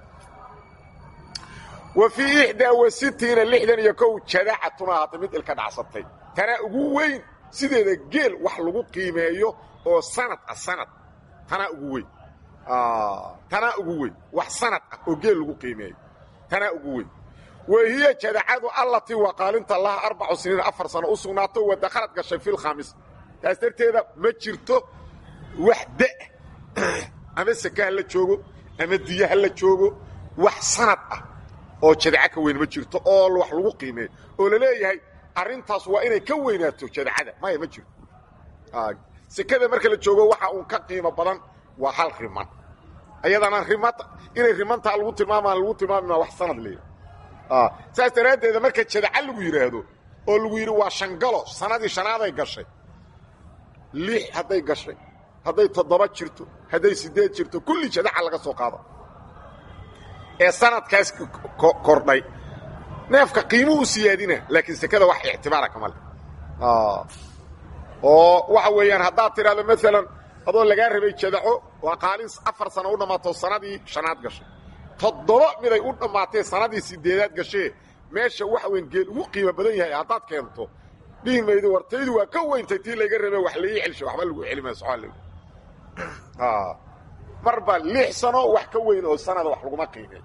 wa fii ixdaa wa sitiina lixdan iyo kow jadacatun ahaatay mid ilka dhacsatay tanaa ugu weyn sideeda geel wax lagu qiimeeyo oo sanad ah sanad tanaa ugu weyn tanaa ugu weyn wax sanad ah oo geel lagu qiimeeyo tanaa ugu weyn wa hiya jadacadu allatii waqaalinta laha arbacu siniin afar sano u sugnaato wa dakhalad gashay fi lkhaamis taas darteeda ma jirto wax da' ama seke ha la joogo ama diyo ha la joogo wax sanad ah oo jadaca ka weyn ma jirto oo wax lagu qiimeeyo oo la leeyahay arrintaas waa inay ka weynaato jadacada maya ma jirto sekada marka la joogo waxa uun ka qiimo badan waa hal riman ayadana rimata inay rimantaa lagu tilmaamaan lagu tilmaamima wax sanad leeyahay saas daraaddeeda marka jadaca lagu yidhaahdo oo lagu yidhi waa shangalo sanadii shanaaday gashay lix hadday gashay hadday toddoba jirto hadday siddeed jirto kulli jadaca laga soo qaada ee sanadkaas kordhay neefka qiimuu u siyaadina laakiin sekada wax ictibaara kama leh oo waxa weeyaan haddaad tidhahdo maalan adoo lagaa rabay jadaco waa qaalin afar sano u dhammaato sanadii shanaad gashay toddoba miday u dhammaatee sanadii sideedaad gashee meesha waxa weyn geel ugu qiimo badan yahay haddaad keento dhihi maydo wartaydu waa ka weyntay tii layga rabe wax laii celsho waxba lagu celimaya soal marba lix sano wax ka weyn oo sanada wax laguma qiimey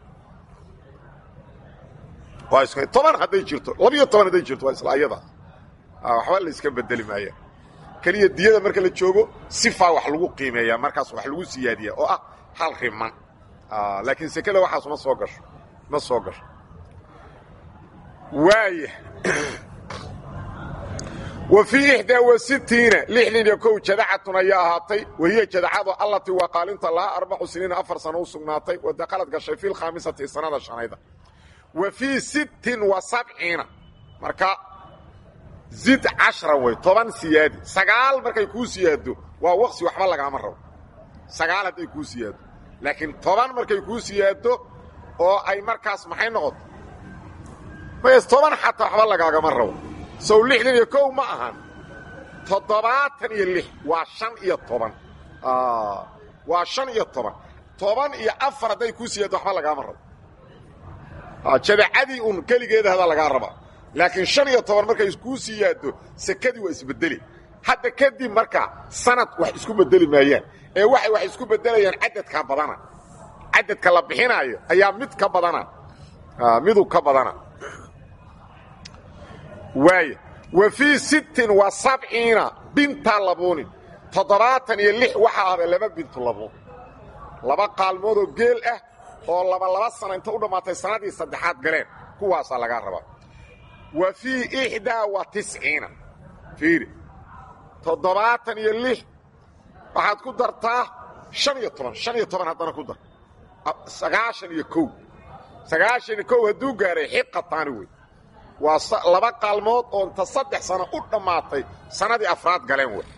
waa is toban hadday jirto labiyo toban hadday jirto waa isla ayada waxba la iska bedeli maaya keliya diyada marka la joogo sifaa wax lagu qiimeeyaa markaas wax lagu siyaadiyaa oo ah hal riman laakiin sekada waxaas ma soo gasho ma soo gasho waaya wa fii ixdaa wa sitiina lixdan iyo kow jadacatun ayaa ahaatay wahiya jadacadu allatii waa qaalinta lahaa arbacu siniina afar sano u sugnaatay wa dakhalad gashay fi lkhaamisati sanada shanayda wa fii sittin wa sabciina marka zid cashra wey toban siyaadi sagaal markay kuu siyaado waa waqsi waxba lagaama rabo sagaal hadday kuu siyaado laakiin toban markay kuu siyaado oo ay markaas maxay noqoto mays toban xataa waxba lagaagama rabo sow lixdan iyo kow ma ahan toddobaatan iyo lix waa shan iyo toban waa shan iyo toban toban iyo afar hadday kuu siyaado waxba lagaama rabo jadacadii un keligeeda hadaa lagaa rabaa laakiin shan iyo toban markay kuu siyaado sekadii waa isbedeli hadda kadib marka sanad wax isku bedeli maayaan ee waxay wax isku bedelayaan cadadka badana cadadka la bixinaayo ayaa mid ka badana miduu ka badana waaya wa fii sittin wa sabciina binta labuunin toddobaatan iyo lix waxaa ahda laba bintu labuun laba qaalmoodoo geel ah oo laba laba sana inta u dhammaatay sanadii saddexaad galeen kuwaasaa lagaa rabaa wa fii ixdaa wa tisciina fiiri toddobaatan iyo lix waxaad ku dartaa shan iyo toban shan iyo toban haddana ku dar sagaashan iyo kow sagaashan iyo kow hadduu gaaray xiqataani wey waa laba qaalmood oo inta saddex sano u dhammaatay sannadii afraad galeen wey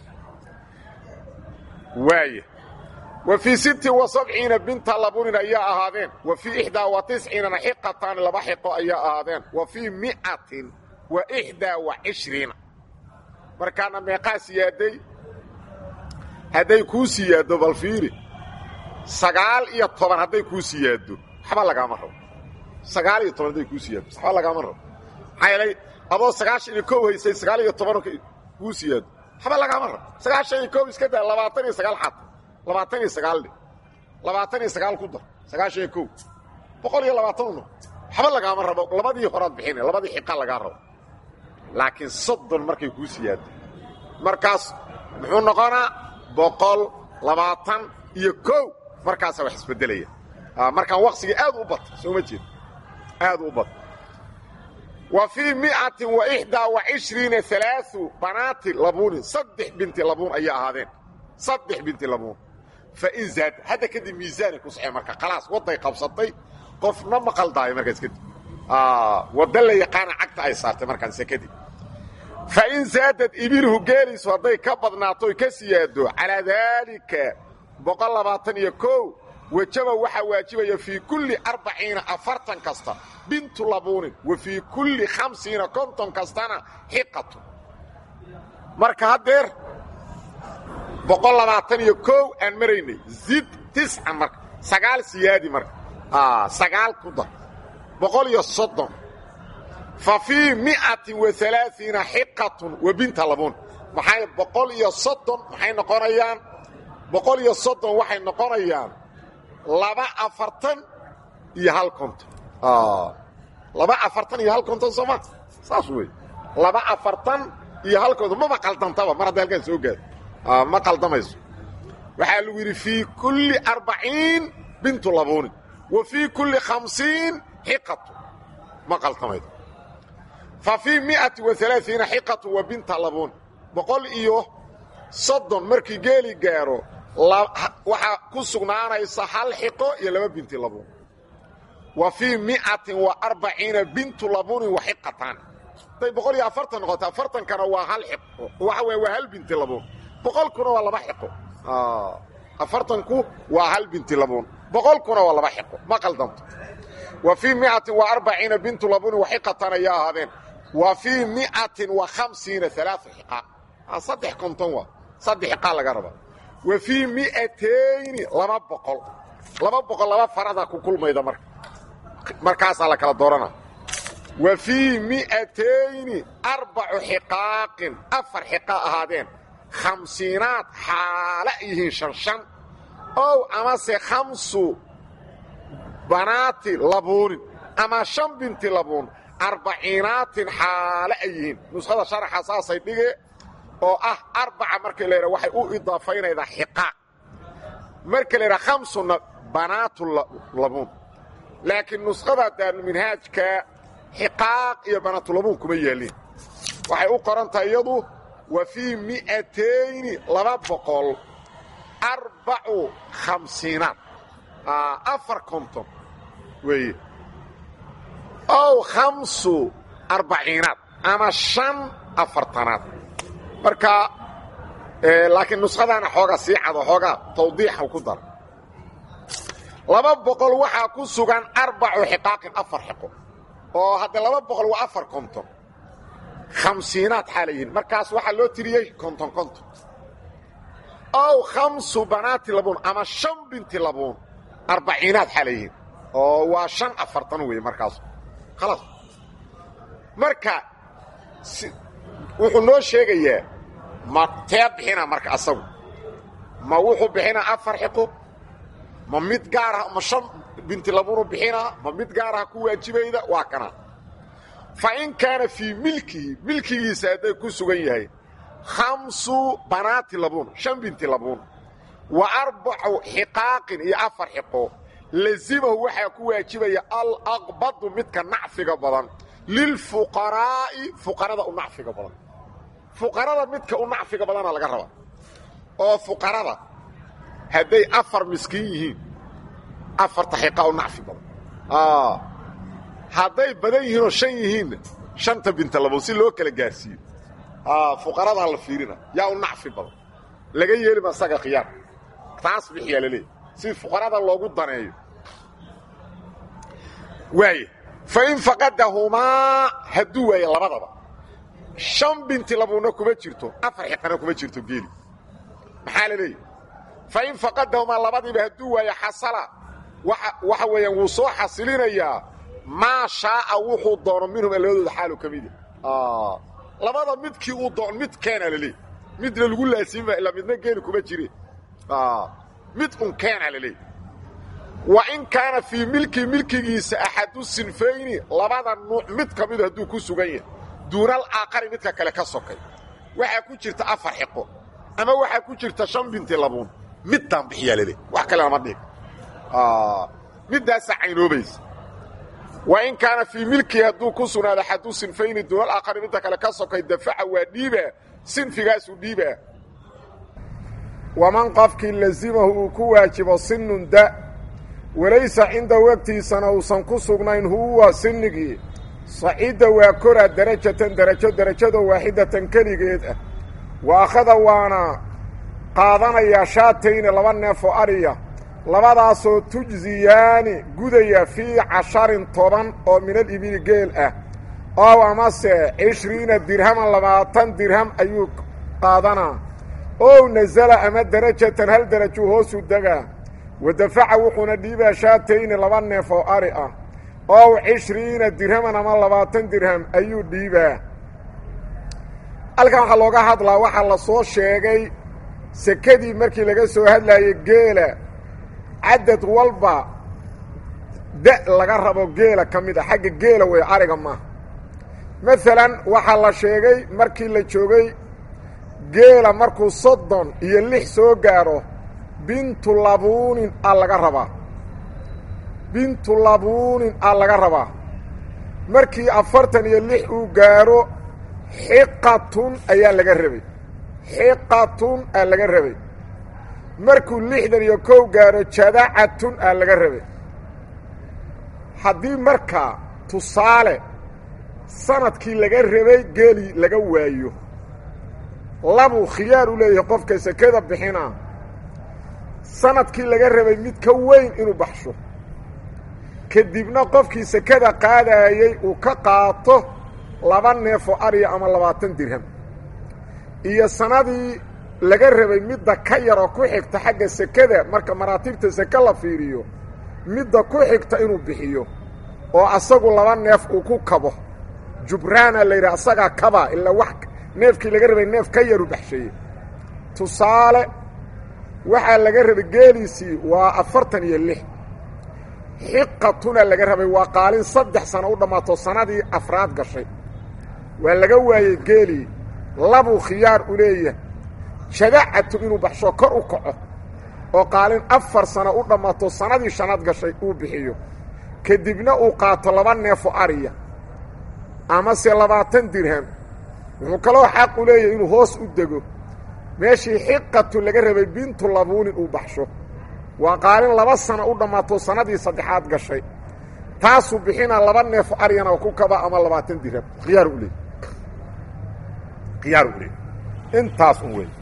waaya wa fii sittin wa sabciina binta labunin ayaa ahaadeen wa fii ixdaa wa tisciinana xiqataani laba xiqo ayaa ahaadeen wa fii mi'atin wa ixdaa wa cishriina markaana meeqaa siyaaday hadday kuu siyaaddo bal fiiri sagaal iyo toban hadday kuu siyaaddo waxba lagaama rabo sagaal iyo toban hadday kuu siyaaddo waxba lagaama rabo maxaa yeelay adoo sagaashan iyo kow haysay sagaal iyo toban kuu siyaaddo waxba lagaama rabo sagaashan iyo kow iska daa labaatan iyo sagaal xata labaatan iyo sagaal dhe labaatan iyo sagaal ku dar sagaashan iyo kow boqol iyo labaatan uno waxba lagaama rabo labadii horaad bixina labadii xiqa lagaa rabo laakiin soddon markay kuu siyaaddo markaas muxuu noqonaa boqol labaatan iyo kow markaasaa wax isbeddelaya markaan waqsigii aad u bata soo ma jeed aad u bata wa fii miatin wa ixdaa wa cishriina alaau banaati labuunin saddex binti labuun ayay ahaadeen saddex binti labuun fain zaad hadda kadib miisaanay ku saxeen marka khalaas wadday qabsatay qofna ma qaldaayo markaas kadib wadda la yaqaana cagta ay saartay markaanse kadib fain zaadad ibiluhu geeliisu hadday ka badnaato oy ka siyaado calaa daalika boqol labaatan iyo kow wajaba waxaa waajibaya fii kulli arbaciina afartan kasta bintu labuunin wa fii kulli khamsiina konton kastana xiqatu marka haddeer boqol labaatan iyo kow aan maraynay zid tiscan marka sagaal siyaadi marka sagaal ku dar boqol iyo soddon fa fii miatin wa alaaiina xiqatun wa binta labuun maxay boqol iyo soddon maxay noqonayaan boqol iyo soddon waxay noqonayaan laba afartan iyo hal konton laba afartan iyo hal konton sooma saas wey laba afartan iyo hal konton maba qaldantaba mar hadda halkaan soo gaado ma qaldamayso waxaa lagu yidhi fii kulli arbaciin bintu labuunin wa fii kulli khamsiin xiqatu ma qaldamaydo fa fii miati wa alaaiina xiqatu wa binta labuun boqol iyo soddon markii geeli gaaro waxaa ku sugnaanaysa hal xiqo iyo laba binti labuun wa fii miatin wa arbaciina bintu labuunin wa xiqatan haday boqol iyo afartan noqoto afartankana waa hal xiqo waxa wey waa hal binti labuun boqolkuna waa laba xiqo afartanku waa hal binti labuun boqolkuna waa laba xiqo ma qaldanto wa fii miatin wa arbaciina bintu labuunin wa xiqatan ayaa ahaadeen wa fii miatin wa khamsiina alaaa xiqa saddex konton waa saddex xiqaa laga rabaa wa fii miatayni laba boqol laba boqol laba farada ku kulmayda marka markaasaa la kala doorana wa fii miatayni arbacu xiqaaqin afar xiqa ahaadeen khamsiinaad xaala yihiin shan shan ow amase khamsu banaati labuunin ama shan binti labuun arbaciinaatin xaale ay yihiin nuskhada sharaxa saasay dhige oo ah arbaca marka la yidhaha waxay u idaafaynaydaa xiqaaq marka la yidhaha khamsuna banaatu labuun laakiin nuskhada daaruminhaajka xiqaaq iyo banaatulabuun kuma yeelin waxay u qoran tahay iyadu wa fii mi'atayni laba boqol arbacu khamsiinaad afar konton weeye ow khamsu arbaciinaad ama shan afartanaad marka laakiin nuskhadaana xoogaa sii cado xoogaa tawdiixa ku dara laba boqol waxaa ku sugan arbacu xiqaaqin afar xiqo oo hadde laba boqol waa afar konton khamsiinaad xaalayihin markaas waxaa loo tiriyey konton konton ow khamsu banaati labuun ama shan binti labuun arbaciinaad xaalayihin oo waa shan afartan weeye markaas khalaas marka wuxuu noo sheegayaa ma tee bixina marka asagu ma wuxuu bixinaa afar xiqo ma mid gaarah ma shan binti labuunu bixinaa ma mid gaaraha ku waajibayda waa kana fa in kaana fii milkihi milkigiisa hadday ku sugan yahay khamsu banaati labuun shan binti labuun wa arbacu xiqaaqin iyo afar xiqo lazimahu waxaa ku waajibaya alaqbadu midka nacfiga badan lilfuqaraa'i fuqarada u nacfiga badan fuqarada midka u nacfiga badana laga rabaa oo fuqarada hadday afar miskiin yihiin afarta xiqa u nacfi badan hadday badan yihiinoo shan yihiinna shanta binta labood si loo kala gaarsiiyo fuqaradaa la fiirina yaa u nacfi badan laga yeelima asaga khiyaar taas bixiyaa laleeyahy si fuqarada loogu daneeyo waaya fain faqadahumaa hadduu waaye labadaba shan binti labuuna kuma jirto afar xiqana kuma jirto geeli maxaa la leeyahy fain faqadahumaa labadiiba hadduu waaye xasala waxa weeyaan wuu soo xasilinayaa maa shaaa wuxuu doono minhuma labadooda xaalu ka mida labada midkii uu doono mid keena laleeyahy midna lagu laasiima ilaa midna geeli kuma jire mid un keena laleeyahy wa in kaana fii milki milkigiisa axadu sinfayni labada nuuc mid ka midu hadduu ku sugan yahay duunal aaqari midka kale ka sokay waxaa ku jirta afar xiqo ama waxaa ku jirta shan binti labuun middaan bixiyaa laleeyahy wax kale lama dhig middaasaa caynoobaysa wa in kaana fii milkihi hadduu ku sugnaado xadu sinfayni duunal aakhari midda kale ka sokay dafaca waa dhiibaa sinfigaasuu dhiibaa waman qofkii lazimahu uu ku waajibo sinun da walaysa cinda wegtiisana uusan ku sugnayn huwa sinigii saciidda waa koraa darajatan darajo darajadoo waaxidatan keligeed ah wa akhada waana qaadanayaa shaatayni laba neef oo ariya labadaasoo tujziyaani gudaya fii casharin toban oo minal ibili geel ah ow amase cishriina dirhaman labaatan dirham ayuu qaadanaa ow nasala ama darajatan hal darajuu hoosu degaa wadafaca wuxuuna dhiibaa shaatayni laba neef oo ari ah ow cishriina dirhaman ama labaatan dirham ayuu dhiibaa halkan waxaa looga hadlaa waxaa la soo sheegay sekadii markii laga soo hadlaayay geela cadad walba da laga rabo geela ka mid a xagga geela wey ariga maaha maalan waxaa la sheegay markii la joogay geela markuu soddon iyo lix soo gaadho bintu labuunin aa laga rabaa bintu labuunin aa laga rabaa markii afartan iyo lix uu gaadho xiqatun ayaa laga rabay xiqatun aa laga rabay markuu lixdan iyo kow gaadho jadacatun aa laga rabay haddii markaa tusaale sanadkii laga rabay geelii laga waayo labuu khiyaar u leeyahay qofka sekada bixinaa sanadkii laga rabay mid ka weyn inuu baxsho kadibna qofkii sekada qaadaayey uu ka qaato laba neefoo ariya ama labaatan dirham iyo sanadii laga rabay midda ka yaroo ku xigta xagga sekada marka maraatibta seke la fiiriyo midda ku xigta inuu bixiyo oo asagu laba neef uu ku kabo jubraana la yidhaha asagaa kabaa ilaa wax neefkii laga rabay neef ka yaru baxsheeye tusaale waxaa laga rabay geeliisii waa afartan iyo lix xiqatuna laga rabay waa qaalin saddex sano u dhammaato sanadii afraad gashay waa laga waayey geelii labuu khiyaar u leeyahay jadacatun inuu baxsho kor u kaco oo qaalin afar sano u dhammaato sanadii shanaad gashay uu bixiyo kadibna uu qaato laba neefo ariya amase labaatan dirham wuxuu kaloo xaq u leeyahay inuu hoos u dego meeshii xiqatu laga rabay bintu labuunin uu baxsho waa qaalin laba sano u dhammaato sanadii saddexaad gashay taasuu bixinaa laba neefo aryana ku kaba ama labaatan dirham khiyaar u leey khiyaar u leey intaas un wey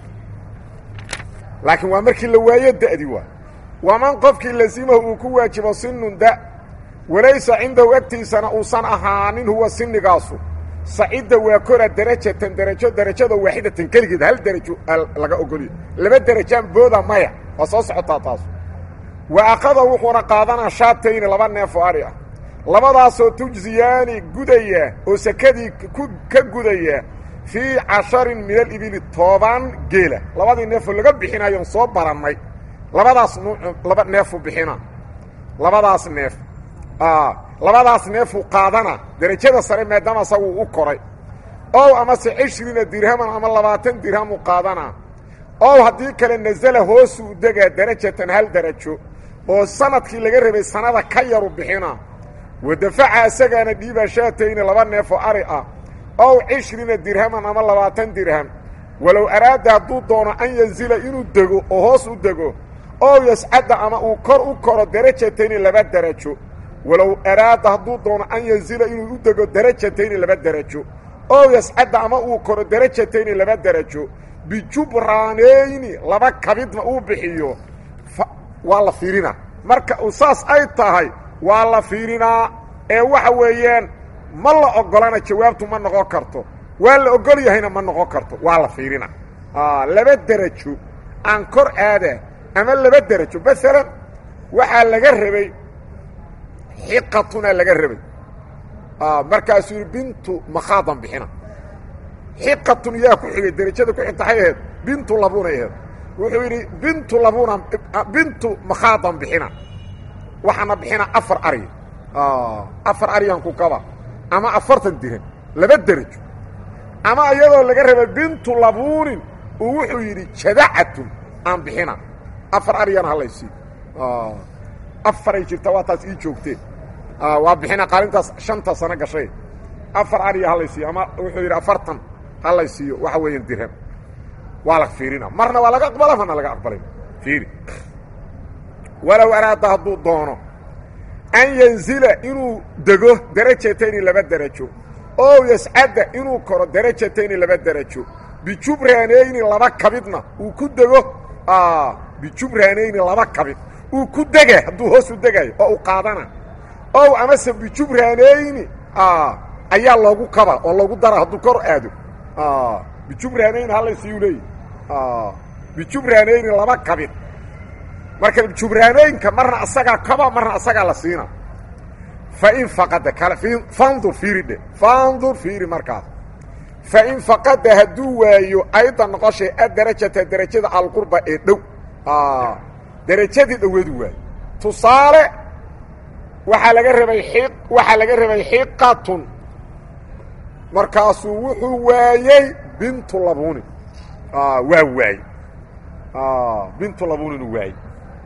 laakiin waa markii la waayo da'di waa waman qofkii lasimahu uu ku waajibo sinun da walaysa cindahu agtiisana uusan ahaanin huwa sinigaasu sacidda waa kora darajatan darajo darajada waaxidatan keligeed hal darajo laga ogoliyo laba derajaan booda maya waa soo socotaa taas wa akada wuxuuna qaadanaa shaatayni laba neefo ari ah labadaasoo tujziyaani gudaya oo sekadii ka gudaya fii casharin min alibili toban geela labadii neefoo laga bixinayoon soo barannay labadaas nuuc laba neefu bixina labadaas neef labadaas neefuu qaadana derajada sare maadaama asaguu u koray ow amase cishriina dirhaman ama labaatan dirhamuu qaadanaa ow haddii kale nasala hoosuu degaa darajatan hal darajo oo sanadkii laga rabay sanada ka yaru bixina wadafaca isagaana dhiibaa shaatayni laba neefoo ari ah ow cishriina dirhaman ama labaatan dirham walow araada hadduu doono an yanzila inuu dego oo hoos u dego ow yascadda ama uu kor u koro darajatayni laba darajo walow araada hadduu doono an yanzila inuu u dego darajatayni laba darajo ow yascadda ama uu koro darajatayni laba darajo bijubraaneyni laba kabidna uu bixiyo waa la fiirinaa marka uu saas ay tahay waa la fiirinaa ee waxa weeyaan ma la ogolana jawaabtu ma noqon karto waa la ogol yahayna ma noqon karto waa la fiirinaa laba derajo aan kor aada ama laba derajo maalan waxaa laga rabay xiqatunaa laga rabay markaasuu yidhi bintu makhaadan bixina xiqatun yaa ku xigay derajada ku xigta hay aheed bintu labunay aheed wuxuu yidhi bintu labuna bintu makhaadan bixina waxaana bixina afar ari afar aryan ku kaba ama afartan dirham laba derajo ama iyadoo laga rabay bintu labuunin uu wuxuu yidhi jadacatun aan bixina afar aryana halaysiiyo afaray jirta waa taas ii joogteen waa bixina qaalintaas shanta sano gashay afar ariya halay siiyo ama wuxuu yidhi afartan halay siiyo waxa weeyaan dirham waa la fiirina marna waa laga aqbala marna laga aqbalay fiiri walow araada hadduu doono an yanzila inuu dego darajatayni laba derajo oo yascadda inuu koro darajatayni laba derajo bijubraanayni laba kabidna uu ku dego bijubraanayni laba kabid uu ku dega hadduu hoos u degayo oo u qaadana ow amase bijubraanayni ayaa loogu kaba oo loogu dara hadduu kor aado bijubraanayni halaysiiyuu leeyahy bijubraanayni laba kabid marka jubraanooyinka marna asagaa kaba marna asagaa la siina fain faqada kale fandur fiiri dhe fandur fiiri markaas fain faqada hadduu waayo ayda noqoshay adarajata derajada alqurba ee dhow derajadii dhoweedu waayo tusaale waxaa laga rabay i waxaa laga rabay xiqatun markaasuu wuxuu waayey bintu labunin waa waayey bintu labunin uu waayey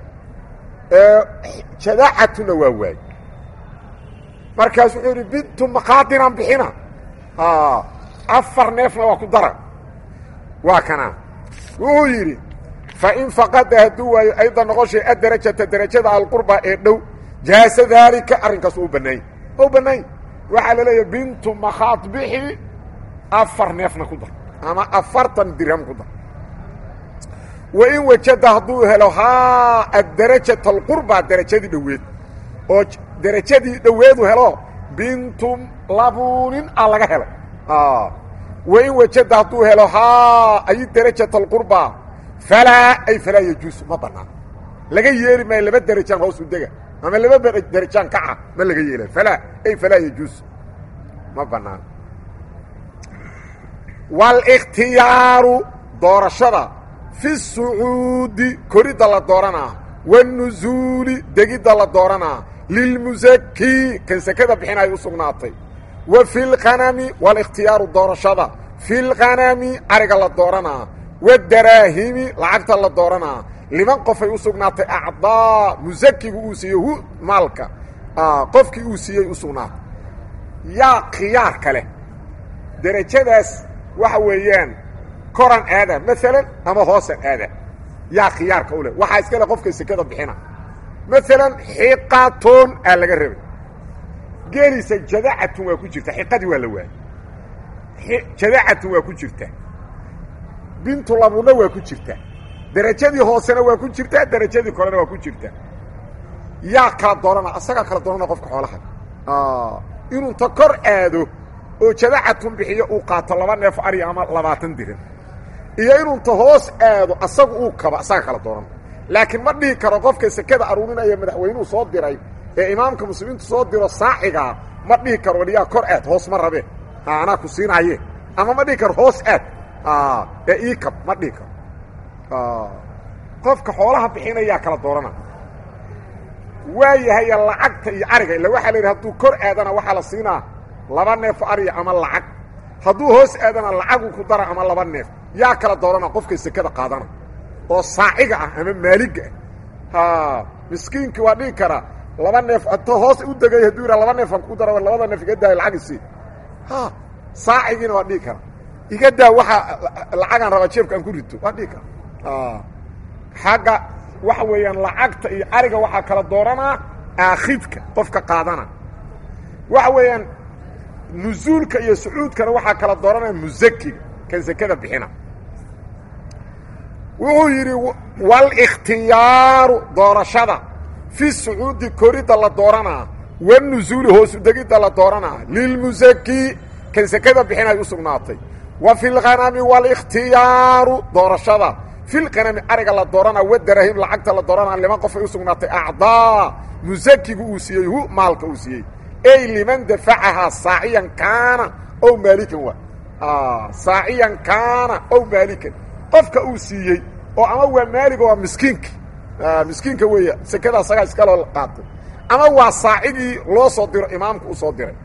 jadaacatuna waa waayey markaas wuxuu yidhi bintu maqaadinaan bixina afar neefna waa ku dara waa kanaa wuxuu yidhi fain faqada hadduu waayo ayda noqoshay adarajata derajada alqurba ee dhow jaasa daalika arrinkaas u bannaany u bannaany waxaa la leeyahay bintu makhaad bixi afar neefna ku dar ama afartan dirham ku dar wain wajada hadduu helo haa adarajata alqurba derajadii dhoweed oo derajadii dhoweedu helo bintu labunin a laga helay wain wajada hadduu helo haa ay darajata alqurba falaa ay falaa yajuusu ma bannaan laga yeeli maayo laba derajaan hoosu dega ama laba derajaan kaca ma laga yeelay falaa ay falaa yajuusu ma bannaan wاlاkhtiyaaru doorashada fi الsucuudi koridda la dooranaa wالnuزuuli degidda la dooranaa lilmusaki kan sekada bixinay u sugnaatay wa fi اlqanami wاlاkhtiyaaru doorashada fi اlqanami ariga la dooranaa wاdaraahimi lacagta la dooranaa liman qofay u sugnaatay acdaa musakigu uu siiye hu maalka qofkii uu siiyey u sugnaatay yaa khiyaar kale derajadaas waxa weeyaan koran aada maalan ama hoosan aada yaa khiyaarka u leh waxaa iska le qofka sekada bixina maalan xiqatun aa laga rabay geelisa jadacatun waa ku jirta xiqadii waa la waayey jadacatun waa ku jirta bintu labuna waa ku jirta derajadii hoosena waa ku jirta derajadii korena waa ku jirta yaa kala doorana asagaa kala doorana qofka xoolaha inuunta kor aado oo jadacatun bixiyo uu qaato laba neef ariya ama labaatan diran iyo inuunta hoos aado asagu uu kaba asaga kala dooran laakiin ma dhihi karo qofka sekada aruurinaya madaxweynuhu soo diray ee imaamka muslimiintu soo diro saaxigaa ma dhihi karo waliyaa kor aad hoos ma rabee anaa ku siinaaye ama ma dhihi karo hoos aad ee ii kab ma dhihi karo qofka xoolaha bixinayaa kala doorana waa yahaya lacagta iyo ariga illa waxaa la yidhi hadduu kor aadana waxaa la siinaa laba neef ariya ama lacag hadduu hoos aadana lacagu ku dara ama laba neef yaa kala doorana qofka sekada qaadana oo saaciga ah ama maaliga ah miskiinki waa dhihi karaa laba neef to hoos u degay hadduu yidhaa laba neefan ku dara labada neef iga daaya lacag isii saacigiina waa dhihi kara iga daa waxaa lacagaan rabaa jeebka aan ku rito waa dhihi kara xagga waxa weeyaan lacagta iyo ariga waxaa kala dooranaa aakhidka qofka qaadana waxa weeyaan nusuulka iyo sucuudkana waxaa kala dooranaya musakiga kan sekada bixina wuxuu yidhi wاlاkhtiyaaru doorashada fi sucuudi koridda la dooranaa wالnusuuli hoosu degidda la dooranaa lilmusaki kan sekada bixinay u sugnaatay wa fi اlghanami wاlاkhtiyaaru doorashada fi lqanami ariga la dooranaa wadarahim lacagta la dooranaa liman qofay u sugnaatay acdaa musakigu uu siiyey hu maalka uu siiyey ey liman dafacahaa saaciyan kaana ow maalikan waa saaciyan kaana ow maalikan qofka uu siiyey oo ama waa maaliga waa miskiinka miskiinka weeya sekada asagaa iskaloo qaatay ama waa saacigii loo soo diro imaamka u soo diray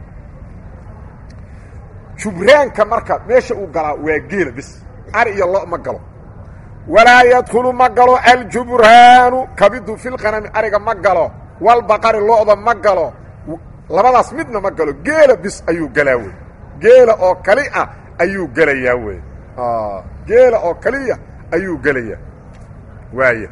jubraanka marka meesha uu galaa waa geela bis ari iyo lo ma galo walaa yadkhulu ma galo aljubraanu kabidu filqanami ariga ma galo walbaqari lo'da ma galo labadaas midna ma galo geela bis ayuu galaa wey geela oo kali ah ayuu gelayaa wey geela oo kaliya ayuu gelayaa waaya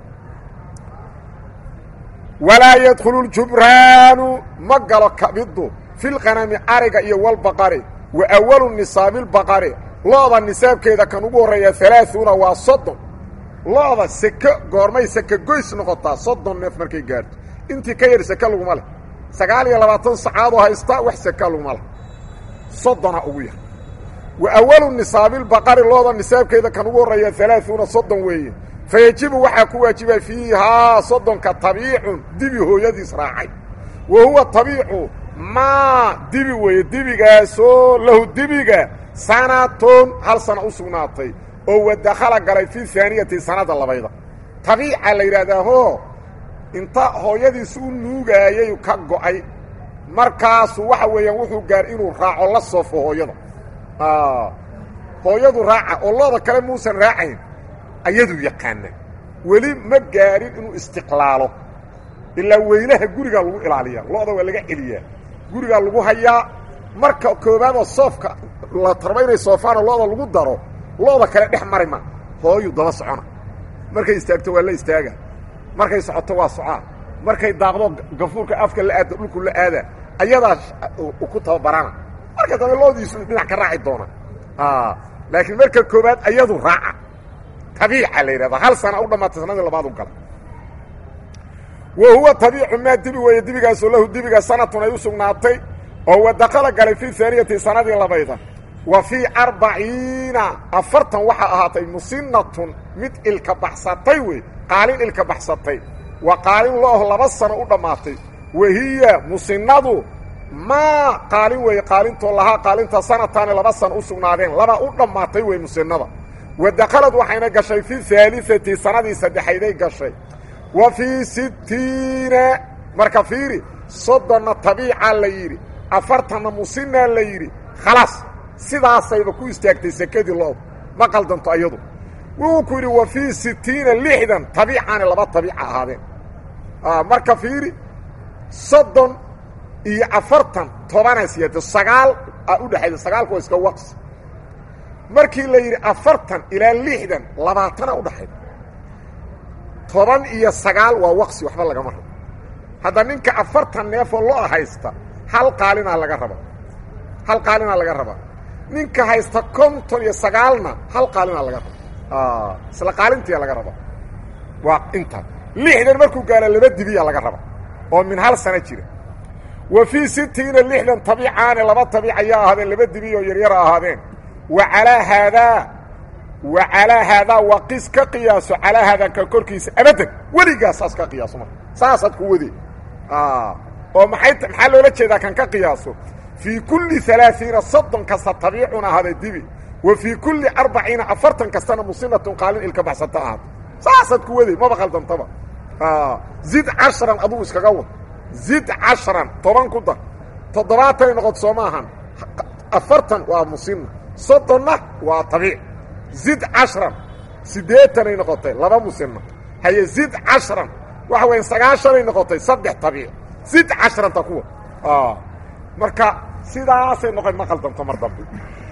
walaa yadkhulu ljubraanu ma galo kabiddu fi lqanami ariga iyo walbaqari wa awalu nisaabi lbaqari lo-da nisaabkeeda kan ugu horreeya alaaثuuna waa soddon lo-da seke goormay seke goys noqotaa soddon neef markay gaarto intii ka yar seke laguma leh sagaal iyo labaatan sacaadoo haysta wax seka laguma leh soddona ugu yar wa awalu nisaabilbaqari looda nisaabkeeda kan ugu horreeya alaaثuuna soddon weeye fa yejibu waxaa ku waajiba fiihaa soddonka tabiicun dibi hooyadiis raacay wa huwa tabiicu maa dibi weeye dibigaasoo lahu dibiga sanatun hal sana u sugnaatay oo wadakhala galay fi haaniyati sanada labayda tabiica la yidhaahdaa hoo inta hooyadiis u nuugaayay ka go'ay markaasu waxa weeyaan wuxuu gaar inuu raaco la soofo hooyada hooyadu raaca oo looda kale muusan raacayn ayaduu yaqaana weli ma gaarin inuu istiqlaalo ilaa weylaha gurigaa lagu ilaaliyaa looda waa laga celiyaa gurigaa lagu hayaa marka koobaadoo soofka la tarba inay soofaana looda lagu daro looda kale dhex mari ma hooyu daba socona markay istaagto waa la istaaga markay socoto waa socaa markay daaqdo gafuurka afka la aado dhulku la aada ayadaa ku tababarana marka dambe loodiisu dhinac ka raaci doona laakiin marka koobaad ayadu raaca tabiica la yidhahda hal sana u dhamaatay sanadii labaad u gala wa huwa tabiicu maa dibi weeye dibigaasoo lahu dibiga sanatun ay u sugnaatay oo wadakala galay fi haaniyati sanadii labayda wa fii arbaciina afartan waxaa ahaatay musinatun mid ilka baxsatay wey qaalin ilka baxsatay waa qaalin looho laba sano u dhammaatay wahiya musinadu maa qaalin weeye qaalintoo lahaa qaalinta sanataani laba sano u sugnaadeen laba u dhammaatay wey musinada wadakhalad waxayna gashay fi haaliati sanadii saddexayday gashay wa fii sittiina marka fiiri soddonna tabiica la yidhi afartanna musinaa la yidhi khalaas sidaasayba ku istaagtay sekadii looda ma qaldanto ayadu wuxuu ku yidhi wa fii sittiina lixdan tabiicaani laba tabiica ahaadeen marka fiiri soddon iyo afartan tobanaa siyaado sagaal a u dhexayda sagaalku waa iska waqsi markii la yidhi afartan ilaa lixdan labaatana udhaxayda toban iyo sagaal waa waqsi waxba lagama rabo hadda ninka afartan neefoo lo haysta hal qaalinaa laga raba hal qaalinaa laga rabaa ninka haysta konton iyo sagaalna hal qaalinaa laga raba isla qaalintiya laga raba waa inta lixdan markuu gaalo laba dibiya laga raba oo min hal sano jira wa fii sittiina lixdan tabiicaani laba tabiic ayaa ahaadeen laba dibi oo yaryara ahaadeen wa calaa haadaa wa calaa haadaa waa qis ka qiyaaso calaa haadanka korkiisa abadan weligaa saas ka qiyaaso marka saasaad ku wade oo maxay maxaa loola jeedaa kan ka qiyaaso fii kulli alaaiina soddon kasta tabiicun ahaada dibi wa fii kulli arbaciina afartan kastana musinatun qaalin ilka baxsata ahaada saasaad ku waday maba qaldantaba zid cashran adugu iskaga wad zid cashran toban ku dar toddobaatanay noqoto soo ma ahan afartan waa musina soddonna waa tabiic zid cashran siddeetanay noqotay laba musina haye zid cashran waxa weya sagaashanay noqotay saddex tabiic zid cashranta kuwa marka sidaasay noqon ma qaldanto mar dambe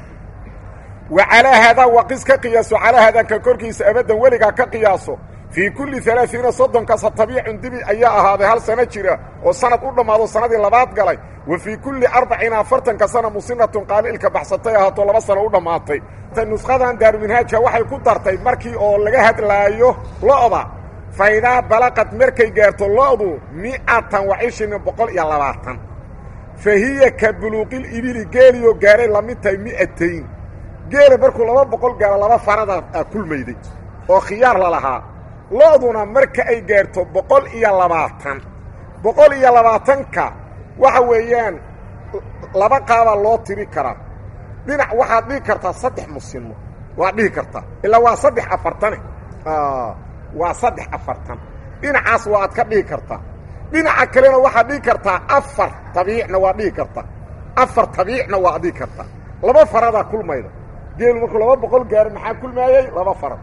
wa calaa haadaa waqis ka qiyaaso calaa haadanka korkiisa abadan weligaa ka qiyaaso fii kulli alaaiina soddon kasta tabiicun dibi ayaa ahaaday hal sano jira oo sanad u dhammaado sanadii labaad galay wa fii kulli arbaciina afartan kastana musinatun qaalilka baxsatay ahaato laba sano u dhammaatay nushadan daaruminhaajka waxay ku dartay markii oo laga hadlaayo lo'da faydaa balaqad markay gaarto lo'du mi'atan wa cishrin boqol iyo labaatan fa hiya ka buluuqil ibili geeliyoo gaaray la mid tahay mi'atayn geela markuu laba boqol gaaro laba farada a kulmayday oo khiyaar la lahaa lo'duna marka ay gaarto boqol iyo labaatan boqol iyo labaatanka waxa weeyaan laba qaabaa loo tiri karaa dhinac waxaad dhihi kartaa saddex musimo waad dhihi kartaa ilaa waa saddex afartane waa saddex afartan dhinacaas waa ad ka dhihi kartaa dhinaca kalena waxaad dhihi kartaa afar tabiicna waad dhihi kartaa afar tabiicna waad dhihi kartaa laba faradaa kulmayda geelu markuu laba boqol gaaro maxaa kulmaayey laba farad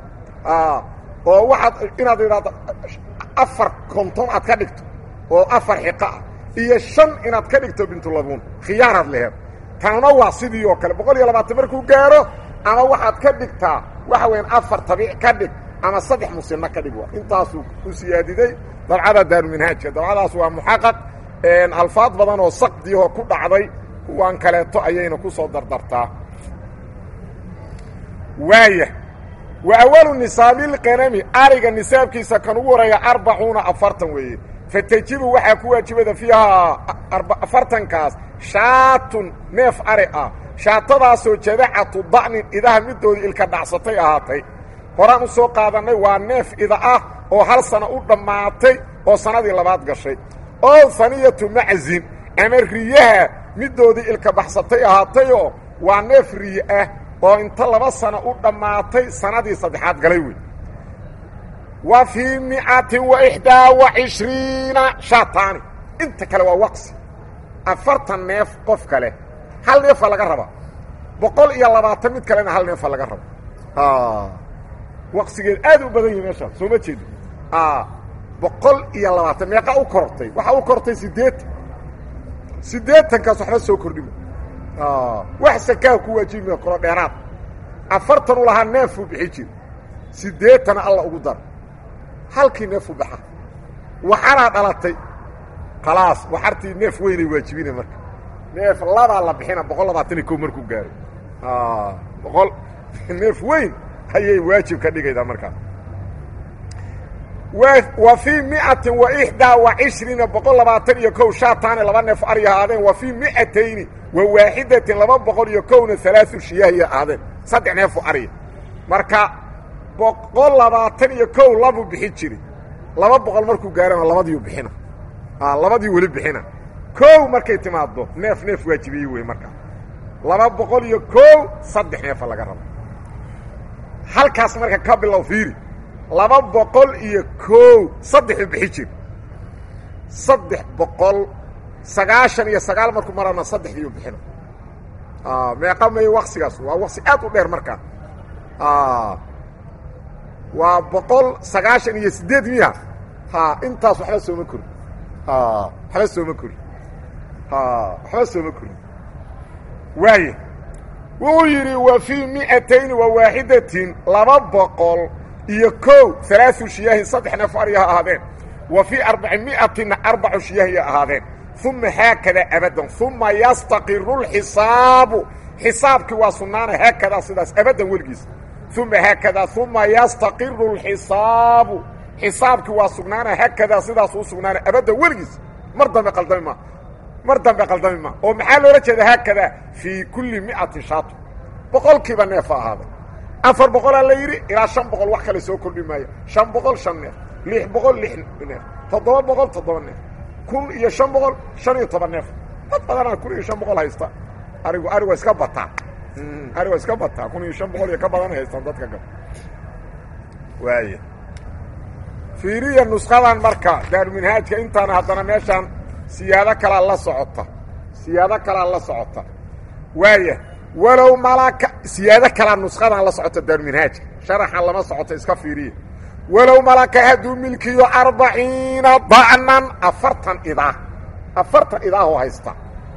oo waxaad inaad idhaahdo afar konton aad ka dhigto oo afar xiqo ah iyo shan inaad ka dhigto bintulabuun khiyaaraad leheed tanna waa sidii oo kale boqol iyo labaatan markuu gaaro ama waxaad ka dhigtaa waxa weyan afar tabiic ka dhig ama saddex musinno ka dhig waa intaasuu u siyaadiday dabcada daaruminhaajka dabcadaas waa muxaqaq alfaad badan oo saqdiihoo ku dhacday kuwaan kaleeto ayayna ku soo dardartaa waaya wa awalu nisaabilqanami ariga nisaabkiisa kan ugu horeeya arbacuuna afartan weeye fatajibu waxaa ku waajibada fiihaa afartankaas shaatun neef ari ah shaatadaasoo jadacatu da'nin idaha middoodii ilka dhacsatay ahaatay horaan u soo qaadannay waa neef ida ah oo hal sana u dhammaatay oo sannadii labaad gashay oo faniyatu maczin ama riyaha middoodii ilka baxsatay ahaatayoo waa neef riye ah oo inta laba sano u dhammaatay sannadii saddexaad galay wey wa fii micatin wa ixdaa wa cishriina shaataani inta kale waa waqsi afartan neef qof kale hal neefa laga raba boqol iyo labaatan mid kalena hal neefa laga raba waqsigeed aad u badan yahi meeshaan soo ma jeedo boqol iyo labaatan meeqa u korortay waxaa u korortay siddeetan siddeetankaas waxba soo kordhima wax sakaa ku waajibima koro dheeraad afartan u lahaa neefuu bixi jir siddeetana alla ugu dar halkii neefu baxa waxaraa dhalatay khalaas waxartii neef weynay waajibina marka neef labaa la bixina boqol labaatan iyo ko markuu gaaro boqol neef weyn ayay waajib ka dhigaydaa markaa wa fii micatin wa ixdaa wa cishriina boqol labaatan iyo kow shaataani laba neef ari ahaadeen wa fii micatayni wa waaxidatin laba boqol iyo kowna alaau shiyaahiya ahaadeen saddex neefu ariya marka boqol labaatan iyo kow labuu bixin jiri laba boqol markuu gaarana labadiiu bixina labadii weli bixina kow markay timaaddo neef neef waajibiyey wey markaa laba boqol iyo kow saddex neefa laga rabo halkaas marka ka bilow fiiri laba boqol iyo kow saddexuu bixi jir saddex boqol sagaashan iyo sagaal markuu marana saddexdiiu bixina meeqa may waqsigaas waa waqsi aad u dheer markaa waa boqol sagaashan iyo siddeed miya ha intaas waxba sooma korin waxba sooma korin waxba sooma korin waaya wuxuu yidhi wa fii mi'atayni wa waaxidatin laba boqol iyo kow alaau shiyaahin saddex neef ariha ahaadeen wa fii arbaci mi'atina arbacu shiyaahiya ahaadeen uma haakadaa abadan uma yastaqiru lxisaabu xisaabkii waa sugnaana haakadaa sidaas abadan weligiis uma haakadaa uma yastaqiru lxisaabu xisaabkii waa sugnaana haakadaa sidaas u sugnaana abadan weligiis mar dambe qaldami ma mar dambe qaldami ma oo maxaa loola jeeda haakadaa fii kulli mi'atin shaato boqolkiiba neefa ahaaday afar boqolaa la yidhi ilaa shan boqol wax kale soo kordhi maayo shan boqol shan neef lix boqol lix neef toddoba boqol toddoba neef kun iyo shan boqol shan iyo toban neef dad badanaa kun iyo shan boqol haysta arigu ari waa iska bataa ari waa iska bataa kun iyo shan boqol iyo ka badan haystaan dadka gab waaya fiiriya nushadan marka daaruminhaajka intaana haddana meeshaan siyaado kalaa la socota siyaado kalaa la socota waaya walow malaka siyaado kalaa nuskadan la socota daaruminhaajka sharaxan lama socoto iska fiiriya walow malaka hadduu milkiyo arbaciina da'nan afartan idaa afartan idaaho haysta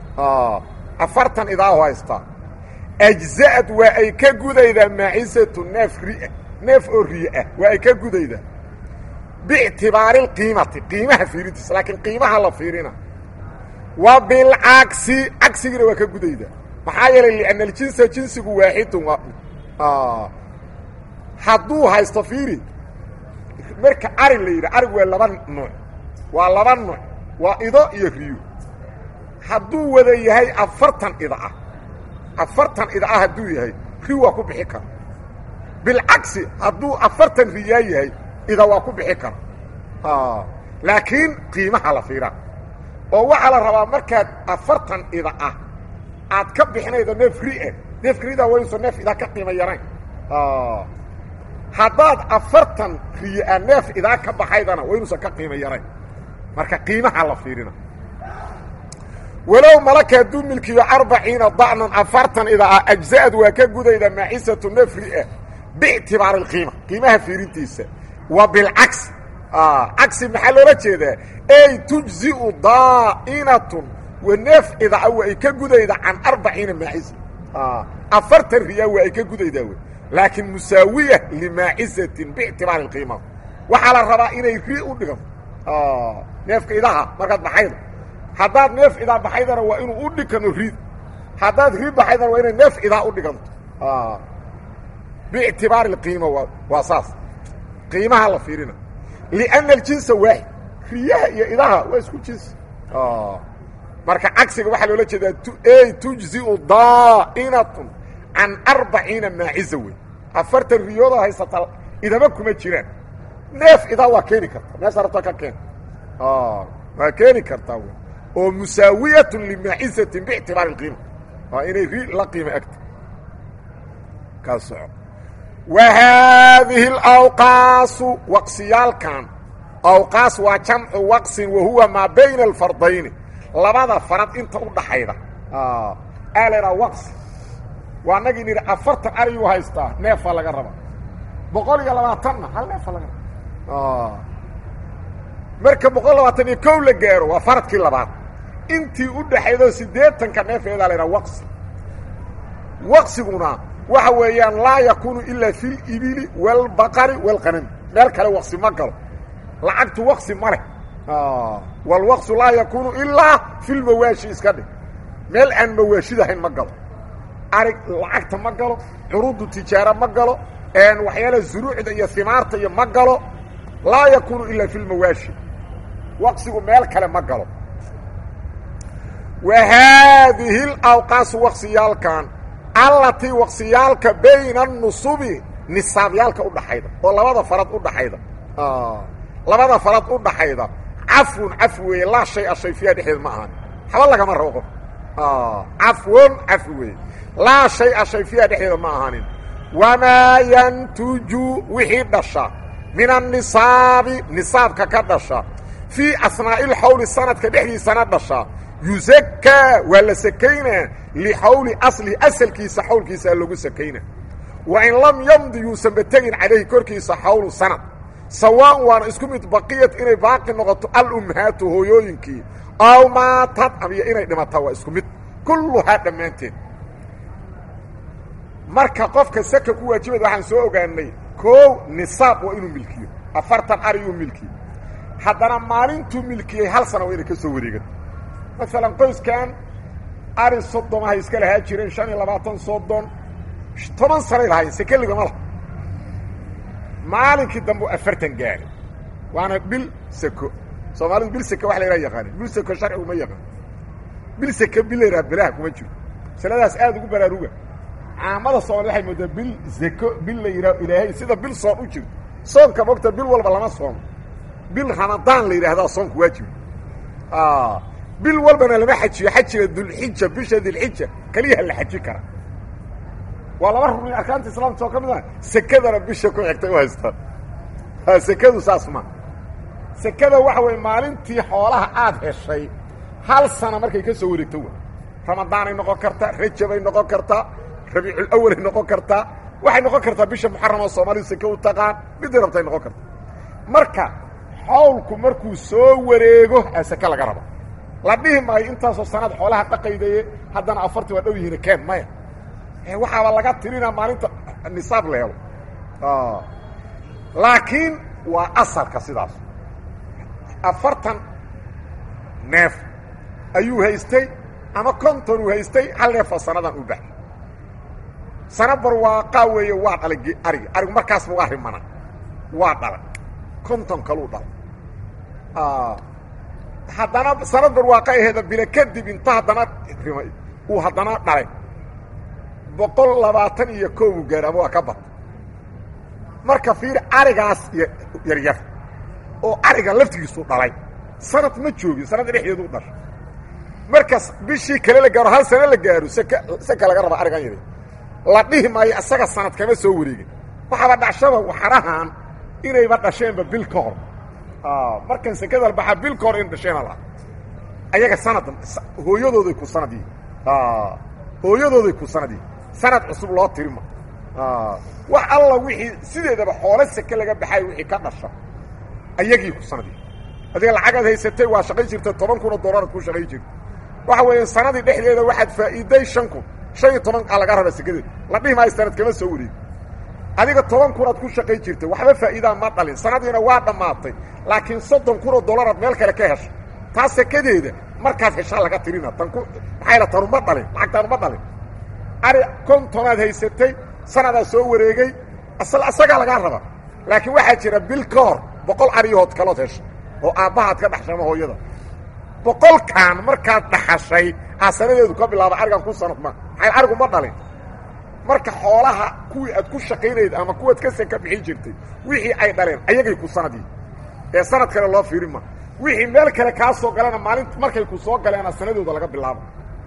afartan idaaho haysta ajza'ad waa ay ka gudaydaa macisatu neef ria neef oo riye ah waa ay ka gudaydaa biictibaari lqiimati qiimaha fiirintiisa laakiin qiimaha la fiirina wa bilcagsi cagsigiina waa ka gudaydaa maxaa yeelay lianna aljinsa jinsigu waaxidun waa hadduu haysto fiiri marka ari la yidhi arig waa laba nuuc waa laba nuuc waa ido iyo riyo hadduu wada yahay afartan ida ah afartan ida ah hadduu yahay ri waa ku bixi kara bilcagsi hadduu afartan riyaa yahay ida waa ku bixi kara laakiin qiimaha la fiiraa oo waxaa la rabaa markaad afartan ida ah aad ka bixinaydo neef rie neefka rida wayuusa neef idaa ka qiimo yarayn haddaad afartan riyaa neef idaa ka baxaydana waynuusan ka qiimo yarayn marka qiimaha la fiirina walow malaka hadduu milkiyo arbaciina da'nan afartan idaa ah ajza'ad waa ka gudayda macisatu neef rie biictibaari اlqiima qiimaha fiirintiisa wa bilcagsi cagsi maxaa loola jeedaa ey tujziu daa'inatun wa neef idaa wa ay ka gudayda can arbaciina maaciza afartan riyaa waa ay ka gudaydaa wey laakiin musaawiya limaacizatin biictibaari اqiima waxaa la rabaa inay ri u dhiganto neefka idaha markaad baxayda haddaad neef idaa baxaydana waa inuu u dhigano rid haddaad ri baxaydana waa inay neef idaa u dhiganto biictibaari اqiima waa saas qiimaha la fiirina liأnna اljinsa waaxid riyaha iyo idaha waa isku jins marka cagsiga waxaa loola jeedaa ey tujziu daa'inatun can arbaciina maaciza wey afartan riyooda haysata idama kuma jiraan neef idaa waa keeni karta meesha rabta ka keen waa keeni kartaa w oo musaawiyat limaacizatin biictibaari اqiima waa inay ri la qiima agta ka soco wa haadihi اlawqaasu waqsiyaalkan awqaas waa jamcu waqsin wa huwa maa bayna alfardayni labada farad inta u dhaxayda aa laydhaha waqsi waa nagii nidhi afartan ariyuu haystaa neefaa laga raba boqol iyo labaatanna hal neefa laga raba marka boqol labaatan iyo kow la gaaro waa faradkii labaad intii u dhaxaydoo siddeetanka neefeedaa la ydhaha waqsi waqsiguna waxa weeyaan laa yakuunu ilaa fi libili wاlbaqari wاlqanami meel kale waqsi ma galo lacagtu waqsi ma leh wاlwaqsu laa yakuunu ilaa fi lmawaashi iska dhig meel aan mawaashidahayn ma galo arig lacagta ma galo curudu tijaara ma galo waxyaala zuruucda iyo himaarta iyo ma galo laa yakuunu ilaa fi lmawaashi waqsigu meel kale ma galo wa haadihi اlawqaasu waqsiyaalkan allatii waqsiyaalka bayna anusubi nisaabyaalka udhaxayda oo labada farad udhaxayda labada farad u dhaxayda cafwun cafwi weeye laa shay a shay fiiha dhexdeed ma ahan haba lagama rabo qof cafwon cafwi weeye laa shay a shay fiiha dhexdeeda ma ahanin wamaa yantuju wixii dhasha min annisaabi nisaabka ka dhasha fii asnaa'i lxawli sanadka dhexdiisana dhasha yusakaa waa la sakaynaa lixawli aslihi asalkiisa xawlkiisaa lagu sakayna wa in lam yamdi yuusanba tegin calayhi korkiisa xawlu sanad sawaan waana isku mid baqiyat inay baaqi noqoto alummahaatu hooyooyinkii aw maatad amiyo inay dhimataa waa isku mid kulluhaa dhammaanteed marka qofka saka ku waajibayd waxaan soo ogaanay koow nisaab waa inuu milkiyo afartan ariyuu milkiyo haddana maalintuu milkiyey hal sana waa inay ka soo wareegan maalan qoyskan ari soddomahay iska lahaa jireen shan iyo labaatan soddon toban sanay lahayn sekeligama lah maalinkii dambe afartan gaari waana bil seko soomaalidu bil seke wax la yhaha yaqaanin bil seko sharcigu ma yaqaan bil seke bil la yidhaha belaha kuma jiro masaladaas aada ugu baraaruga caamada soomali waxay moodaa bil seko bil la yidhaho ilaahay sida bil soon u jirto soonka mogta bil walba lama soomo bil ramadaan la yidhaahdaa soonku waajiba bil walbana lama xajiyo xajiga dulxija bisha dilxija keliyaha la xaji kara waa laba rugni arkaanta islaamka soo ka mid ah sekadana bisha ku xigtay u haystaan sekadu saas ma sekada waxa weeye maalintii xoolaha aada heshay hal sana markay ka soo wareegto wa ramadaanay noqon kartaa rajabay noqon kartaa rabiiculawalay noqon kartaa waxay noqon kartaa bisha muxaram oo soomaalidu seke u taqaan midday rabtay noqon karta marka xawlku markuu soo wareego aa seke laga raba la dhihi maayo intaasoo sanad xoolaha dhaqaydaye haddana afartii waa dhow yihiin keen maya waxaaba laga tirinaa maalinta nisaab la helo laakiin waa asalka sidaas afartan neef ayuu haystay ama konton uu haystay hal neefoo sanadan u baxay sana barwaaqaa weeye waa dhalay ariga arigu markaasba waa rimana waa dhalay konton kaluu dhalay haddana sanad barwaaqa aheeda bila kadib inta haddana rimay uu haddana dhalay boqol labaatan iyo koobu gaar ama waa ka bad marka fiir arigaas yaryar oo ariga laftigiisu dhalay sanad ma joogin sanadda dhexdeedu u dhashay markaas bishii kale la gaaro hal sano la gaaro sek seka laga raba arigan yar la dhihi maayo isaga sanad kama soo wareegin waxaaba dhashaba waxarahan inayba dhasheenba bil ka hor markan sekada baxaa bil ka hor in dhasheena la ayaga sanad hooyadooday ku sanad yihin hooyadooday ku sanad yihin sanad cusub loo tirima wax alla wixii sideedaba xoolo seke laga baxay wixii ka dhasha ayagii ku sanadii adiga lacagaad haysatay waa shaqay jirta toban kun oo doolaraad ku shaqay jirta waxa weeye sanadii dhexdeeda waxaad faa'iiday shan kun shan iyo toban aa laga raba sekadeed la dhihi maayo sanad kama soo wareegi adiga toban kunaad ku shaqay jirtay waxba faa'iidaa ma dhalin sanadiina waa dhammaatay laakiin soddon kun oo doolaraad meel kale ka heshay taa sekadeeda markaad heshaa laga tirina tan ku maxaa yala tanu ma dhalin lacagtaanu ma dhalin ari kontonaad haysatay sanadaa soo wareegay isagaa lagaa raba laakiin waxaa jira bil ka hor boqol ariyahood kalood heshay oo aabbahaad ka dhaxshama hooyada boqolkan markaad dhaxashay aa sanadeedu ka bilaaba arigan ku sanad ma maxay arigu ma dhalin marka xoolaha kuwii aad ku shaqaynayd ama kuwaad ka seka bixin jirtay wixii ay dhaleen ayagay ku sanadii ee sanad kale loo fiirin ma wixii meel kale kaa soo galena maalinta markay ku soo galeena sanadooda laga bilaabo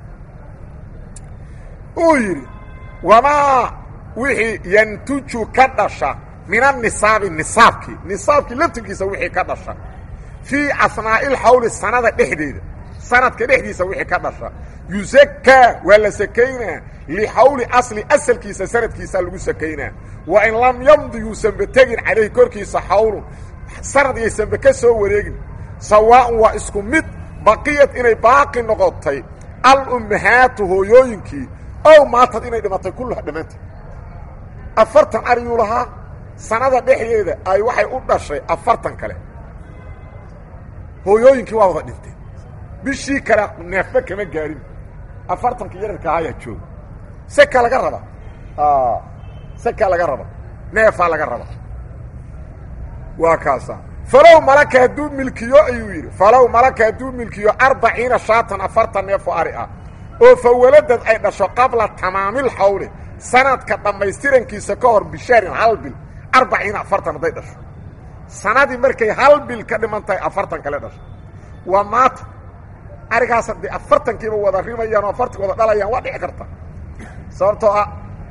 uu yidhi wamaa wixii yantuju ka dhasha min anisaabi nisaabkii nisaabkii laftirkiisa wixii ka dhasha fii asnaa'ilxawli sanada dhexdeeda sanadka dhexdiisa wixii ka dhasha yusakaa waa la sakaynaa lixawli asli asalkiisa sanadkiisa lagu sakaynaa wa in lam yamdi yuusanba tegin calayhi korkiisa xawlun sanad yaysanba ka soo wareegin sawaa'un waa isku mid baqiyad inay baaqi noqotay alummahaatu hooyooyinkii ow maatad inay dhimatay kulluha dhammaanteed afartan ariyuu lahaa sanada dhexdeeda ay waxay u dhashay afartan kale hooyooyinkii waa wada dhinteen bishii kale neefba kama gaarin afartankii yararka ahaa ayaa jooga seka laga raba seka laga raba neefaa laga raba waa kaasa falow malaka hadduu milkiyo ayuu yidhi falow malaka hadduu milkiyo arbaciina shaatan afartan neef oo ari ah oo fa waladad ay dhasho qabla tamaamil xawli sanadka dhammaystirankiisa ka hor bishaarin hal bil arbaciina afartan hadday dhasho sanadii markay hal bil ka dhiman tahay afartan kale dhasho waa maata arigaas haddii afartankiiba wada rimayaan oo afartan wada dhalayaan waa dhici karta sababtoo ah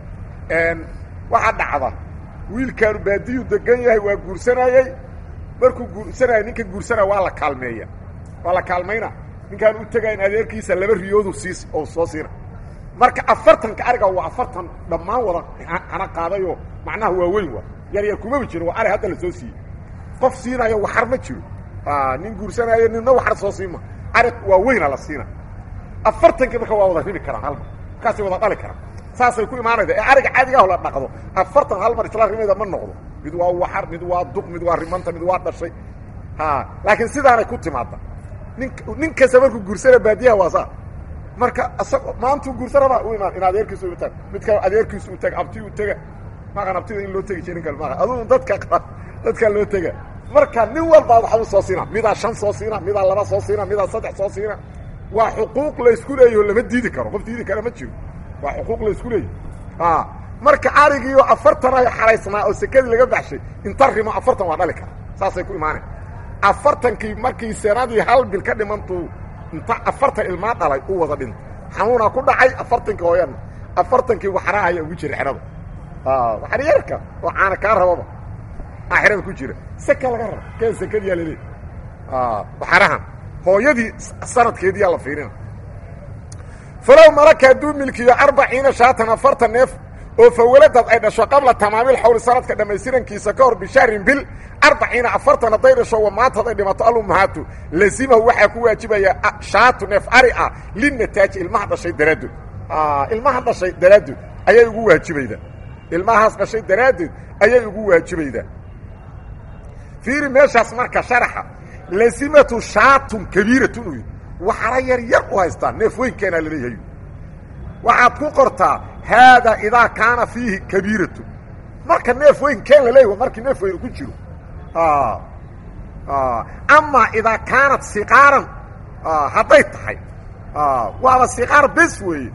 waxaa dhacda wiilkaanu baadiyuu degan yahay waa guursanayey markuu guursanaya ninka guursanaya waa la kaalmeeya waa la kaalmayna ninkaan u tegayn adeerkiisa laba riyoodu siis oo soo siina marka afartanka ariga waa afartan dhammaan wada hana qaadayoo macnaha waa weyn waa yar yar kumaba jiro waa ari hadda la soo siiyey qof siinayo waxar ma jiro nin guursanaayo ninna waxar soo siima ari waa weyna la siina afartankii marka waa wada rimi karaan halmar markaasay wada dhali karaan saasay ku imaanayda ee ariga caadigaah la dhaqdo afartan hal mar isla rimayda ma noqdo mid waa waxar mid waa duq mid waa rimanta mid waa dhashay ha laakiin sidaanay ku timaada nin nin kasta markuu guursana baadiyaha waa saa marka isago maantuu guursa rabaa u imaan in adeerkiisu u tag mid kale adeerkiisu u tega abti u tega maqan abtida in loo tegi jirin kale maqa adugu dadka dadkaa loo tega marka nin walbaa waxbu soo siina midaa shan soo siina midaa laba soo siina midaa saddex soo siina waa xuquuq laysku leeyaho lama diidi karo qof diidi kara ma jiro waa xuquuq laysku leeyahy marka arigiioo afartan ay xaraysnaa oo sekadii laga baxshay inta rimo afartan waa dhali kara saasay ku imaanay afartankii markii sanadii hal bil ka dhimantuu inta afartan ilmaa dhalay u wada dhintay xanuunaa ku dhacay afartankii hooyana afartankii waxraahaya ugu jira xerada waxaryarka oo caana kaa rababa aa xerada ku jira seka laga raba keen sekadiyaa laleey waxarahan hooyadii sanadkeediyaa la fiirina falow malaka hadduu milkiyo arbaciina shaatan afartan neef oo fawaladad ay dhasho qabla tamaamil xawli sanadka dhammaystirankiisa ka hor bishahrin bil arbaciina afartan hadday dhasho wamaatad ay dhimato alummahaatu lazimahu waxaa ku waajibaya shaatu neef ari ah linataaji ilmaha dhashay daraaddood ilmaha dhashay daraaddood ayay ugu waajibaydaa ilmahaas dhashay daraaddeed ayay ugu waajibaydaa fiiri meeshaas marka sharaxa lazimatu shaatun kabiiratun u waxara yar yar u haystaa neef weynkeena laleeyahay waxaad ku qortaa haadaa idaa kaana fiihi kabiiratu marka neef weyn keen laleeyahy markii neef weyn ku jiro amaa idaa kaanat siqaaran hadday tahay waaba siqaar bes weeye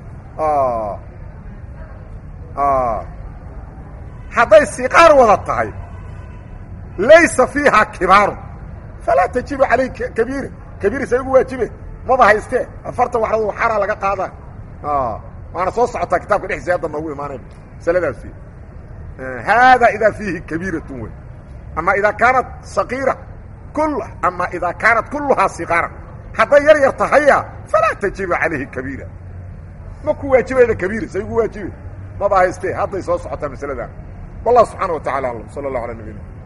hadday siqaar wada tahay laysa fiihaa kibaaru falaa tajibu calayh kabiira kabiiris ay ugu waajibe maba haystee afartan waxrad waxaraa laga qaadaa waana soo socotaa kitaabka dhexdiisa hadda noogu imaanay masaladaasi haadaa idaa fiihi kabiiratun wey ama idaa kaanat saqiira kul ama idaa kaanat kulluhaa siqaaran hadday yar yar tahaya falaa tajibu calayhi kabiira ma ku waajibayda kabiiris ay ugu waajibe maba haystee hadday soo socotaa masaladan wallah subxaana wa tacala aclam sala allah ala nabina